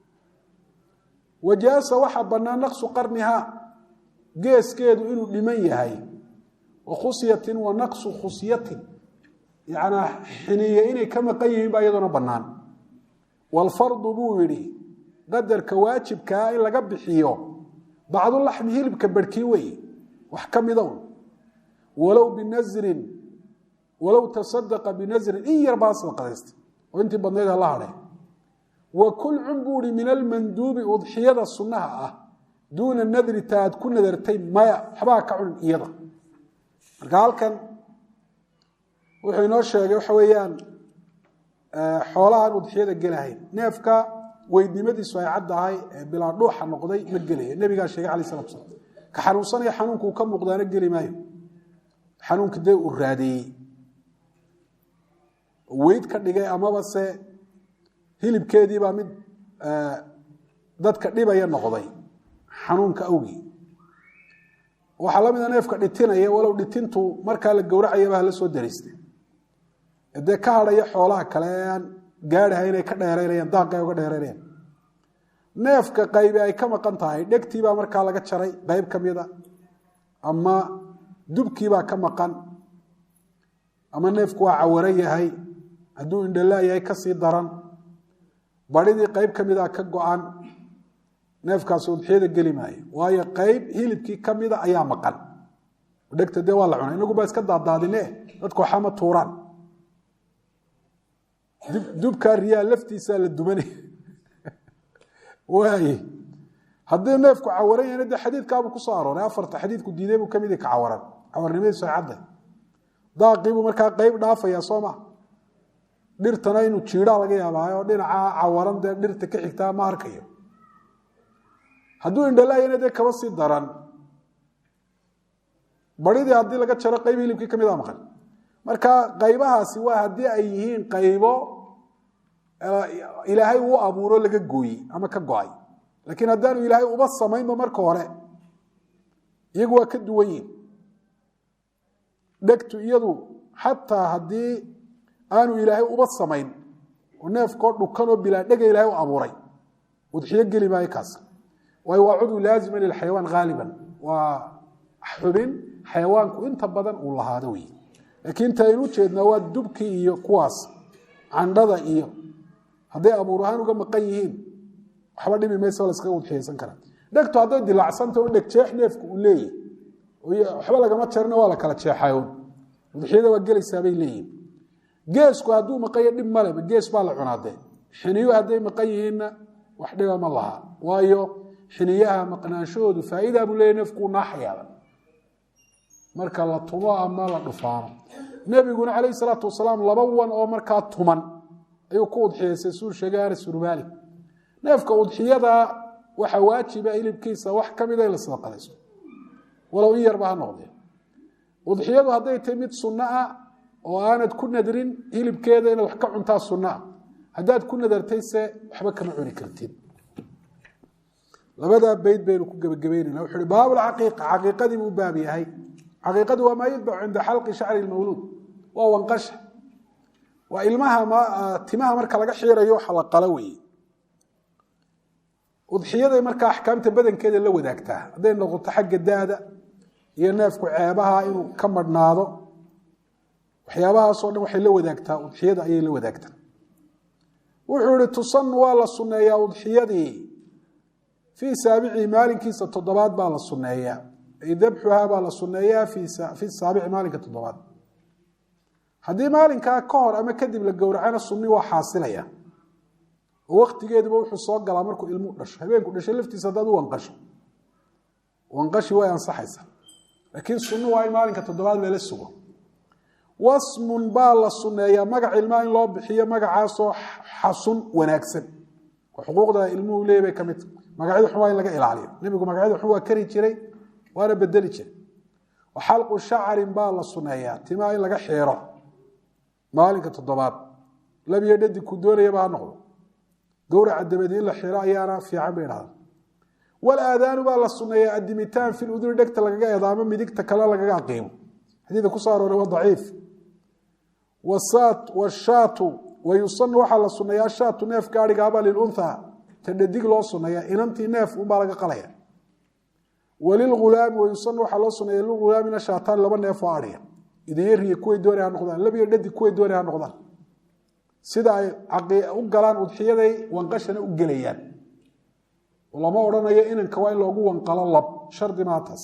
wajaasa waxaa bannaan naqsu qarnihaa geeskeedu inuu dhiman yahay wa khusyatin wa naqsu khusyatin yanaa xiniye inay ka maqan yihiin baa iyadoona bannaan waalfardu buu yidhi qadarka waajibkaa in laga bixiyo bacdulaxmi hilibka berhkii weeye wax ka mida un walow binasrin walow tasadaqa binasrin in yar baa sadaqadaysta oo intii badnayd hala hadhe wa kulcun buu ihi min almanduubi udxiyada sunnaha ah duuna nadri ta aad ku nadartay maya waxbaa ka cunin iyada marka halkan wuxuu inoo sheegay waxa weeyaan xoolahaan udxiyada gelahayn neefka weydnimadiisu ay caddahay ee bilaa dhuuxa noqday ma gelaya nebigaa sheegay alay salatu slam ka xanuunsanaya xanuunka uu ka muuqdaana geli maayo xanuunka dee uu raadeeyey weyd ka dhigay amaba se hilibkeediibaa mid dadka dhibaya noqday xanuunka awgii waxaa la mida neefka dhitinaya walow dhitintu markaa la gowracayaba hala soo dariistay dee ka hadhaya xoolaha kale ee aan gaadhaha inay ka dheeraynayaan daaqi ay uga dheeraynayaan neefka qaybi ay ka maqan tahay dhegtiibaa markaa laga jaray qayb ka mida ama dubkiibaa ka maqan ama neefku waa cawaran yahay hadduu indhala yahay kasii daran badhidii qayb ka mida ka go-an neefkaasi udxiyada geli maayo waayo qayb hilibkii ka mida ayaa maqan dhegta dee waa la cunay inagu baa iska daadaadine dadku waxaa ma tuuraan dubkaa riyaa laftiisaa la dumanay waaye haddii neefku cawaran yahayna dee xadiidkaabuu kusoo arooray afarta xadiidku diiday buu kamid ka cawaran cawarnimadiisu ay cadday daaqiibuu markaa qayb dhaafayaa soo ma dhirtana inuu jiidaa laga yaabaayo dhinaca cawaran dee dhirta ka xigtaa ma arkayo hadduu indhalaayana dee kaba sii daran baridii haddii laga jaro qayb hilibkii ka mida maqan marka qaybahaasi waa haddii ay yihiin qaybo ilaahay uu abuuro laga gooyey ama ka go-ay laakiin haddaanu ilaahay uba samaynba marka hore iyagu waa ka duwan yihin dhegtu iyadu xataa haddii aanu ilaahay uba samayn oo neefkoo dhukanoo bilaa dhega ilaahay u abuuray udxiyo geli maayo kaas waayo waa cudwi laazima lilxayawaan haaliban waa xubin xayawaanku inta badan uu lahaado wey laakiin ta aynu ujeednaa waa dubkii iyo kuwaas candhada iyo hadday abuur ahaan uga maqan yihiin waxba dhibi maysa la iskaga udxiyaysan karaa dhegtu hadday dilacsanta un dhegjeex neefku uu leeyahy waxba lagama jarina waa la kala jeexayoon udxiyada waa gelaysaa bay leeyihin geesku hadduu maqanya dhib maleba gees baa la cunaadee xiniyo hadday maqan yihiinna wax dhiba ma laha waayo xiniyaha maqnaanshahoodu faa'idaa buu leeyahy neefkuu naaxayaaba marka la tumo ama la dhufaano nebiguna calayhi salaatu wasalaam laba wan oo markaa tuman ayuu ku udxiyaysay suu sheegay anas urmaali neefka udxiyada waxaa waajiba hilibkiisa wax ka mida in la sadaqadayso walow in yarba ha noqdee udxiyadu hadday tahay mid sunno ah oo aanad ku nadrin hilibkeeda inaad wax ka cuntaa sunno ah haddaad ku nadartayse waxba kama cuni kartid labadaa beyd baynu ku gebagabeynayna wuxu uhi baabulcaqiiqa caqiiqadii buu baab yahay caqiiqadu waa maa yudbacu cinda xalqi shacri lmawluud waa wanqasha waa ilmaha timaha marka laga xiirayo waxa la qalo weeye udxiyaday markaa axkaamta badankeeda la wadaagtaa hadday noqoto xagga daada iyo neefku ceebaha inuu ka madhnaado waxyaabahaasoo dhan waxay la wadaagtaa udxiyada ayay la wadaagtaa wuxuu ihi tusanu waa la sunneeyaa udxiyadii fii saabicii maalinkiisa toddobaad baa la sunneeyaa ay dabxuhaa baa la sunneeyaa fi saabici maalinka toddobaad haddii maalinkaa ka hor ama kadib la gowracana sunni waa xaasilaya oo waktigeeduba wuxuu soo galaa markuu ilmu dhasho habeenku dhashay laftiisa haddaad u wanqasho wanqashi way ansaxaysa laakiin sunnu waa in maalinka toddobaad lala sugo wasmun baa la sunneeyaa magac ilmaa in loo bixiyo magacaasoo xasun wanaagsan oo xuquuqda ilmuhu leey bay ka mid tahay magacyada xun waa in laga ilaaliyo nebigu magacyada xun waa kari jiray waana bedeli jiray wa xalqu shacarin baa la sunneeyaa timaa in laga xiiro maalinka toddobaad labiyo dhadi ku doonayaba ha noqdo gowraca dabadi in la xiro ayaana fiican bay dhahda walaadaanu baa la sunneeyaa adimitaan fil uduri dhegta lagaga eedaamo midigta kale lagaga aqiimo xadiidka ku soo arooray waa daciif washaatu wayusanu waxaa la sunneeyaa ashaatu neef gaadhigaaba lilunhaa ta dhadig loo sunneeyaa inantii neef unbaa laga qalaya walilulaami wayusanu waxaa loo sunneeya lilghulaamina shaataan laba neef oo adhiya idiyariya kuway doonay ha noqdaan labiyo dhadig kuway doonay ha noqdaan sida ay u galaan udxiyaday wanqashana u gelayaan lama odhanayo inanka waa in loogu wanqalo lab shardi maataas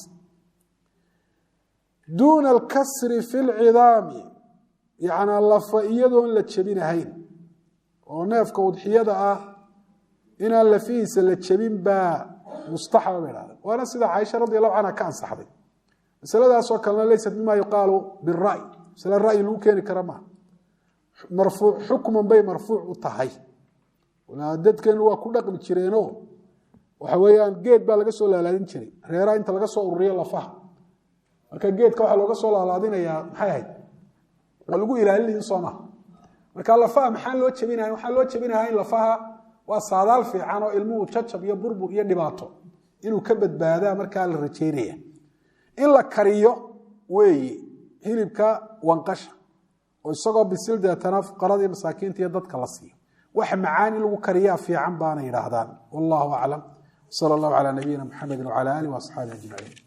duuna alkasri fi lcidaami yacnaa lafa iyadoon la jebinahayn oo neefka udxiyada ah inaan lafihiisa la jebin baa mustaxaba bay dhahda waana sida caaisha radi allahu canha ka ansaxday masaladaasoo kalena leysat mima yuqaalu bira'y masale ra'yi lagu keeni kara maaha marfuuc xukman bay marfuuc u tahay dadkeenu waa ku dhaqmi jireeno waxa weeyaan geed baa laga soo laalaadin jiray reeraha inta laga soo ururiyo lafaha marka geedka waxaa looga soo laalaadinayaa maxay ahayd waa lagu ilaalinayin soo maha marka lafaha maxaa loo jebinaya waxaa loo jebinayaa in lafaha waa saadaal fiican oo ilmuhu jajab iyo burbur iyo dhibaato inuu ka badbaadaa markaa la rajeynaya in la kariyo weeye hilibka wanqasha oo isagoo bisil deetana fuqaradii masaakiinta iyo dadka la siiyo wax macaan in lagu kariyaa fiican baana yidhaahdaan wallahu aclam sal allahu calaa nabiyina muxamedi wcala alih waasxaabi ajmaciin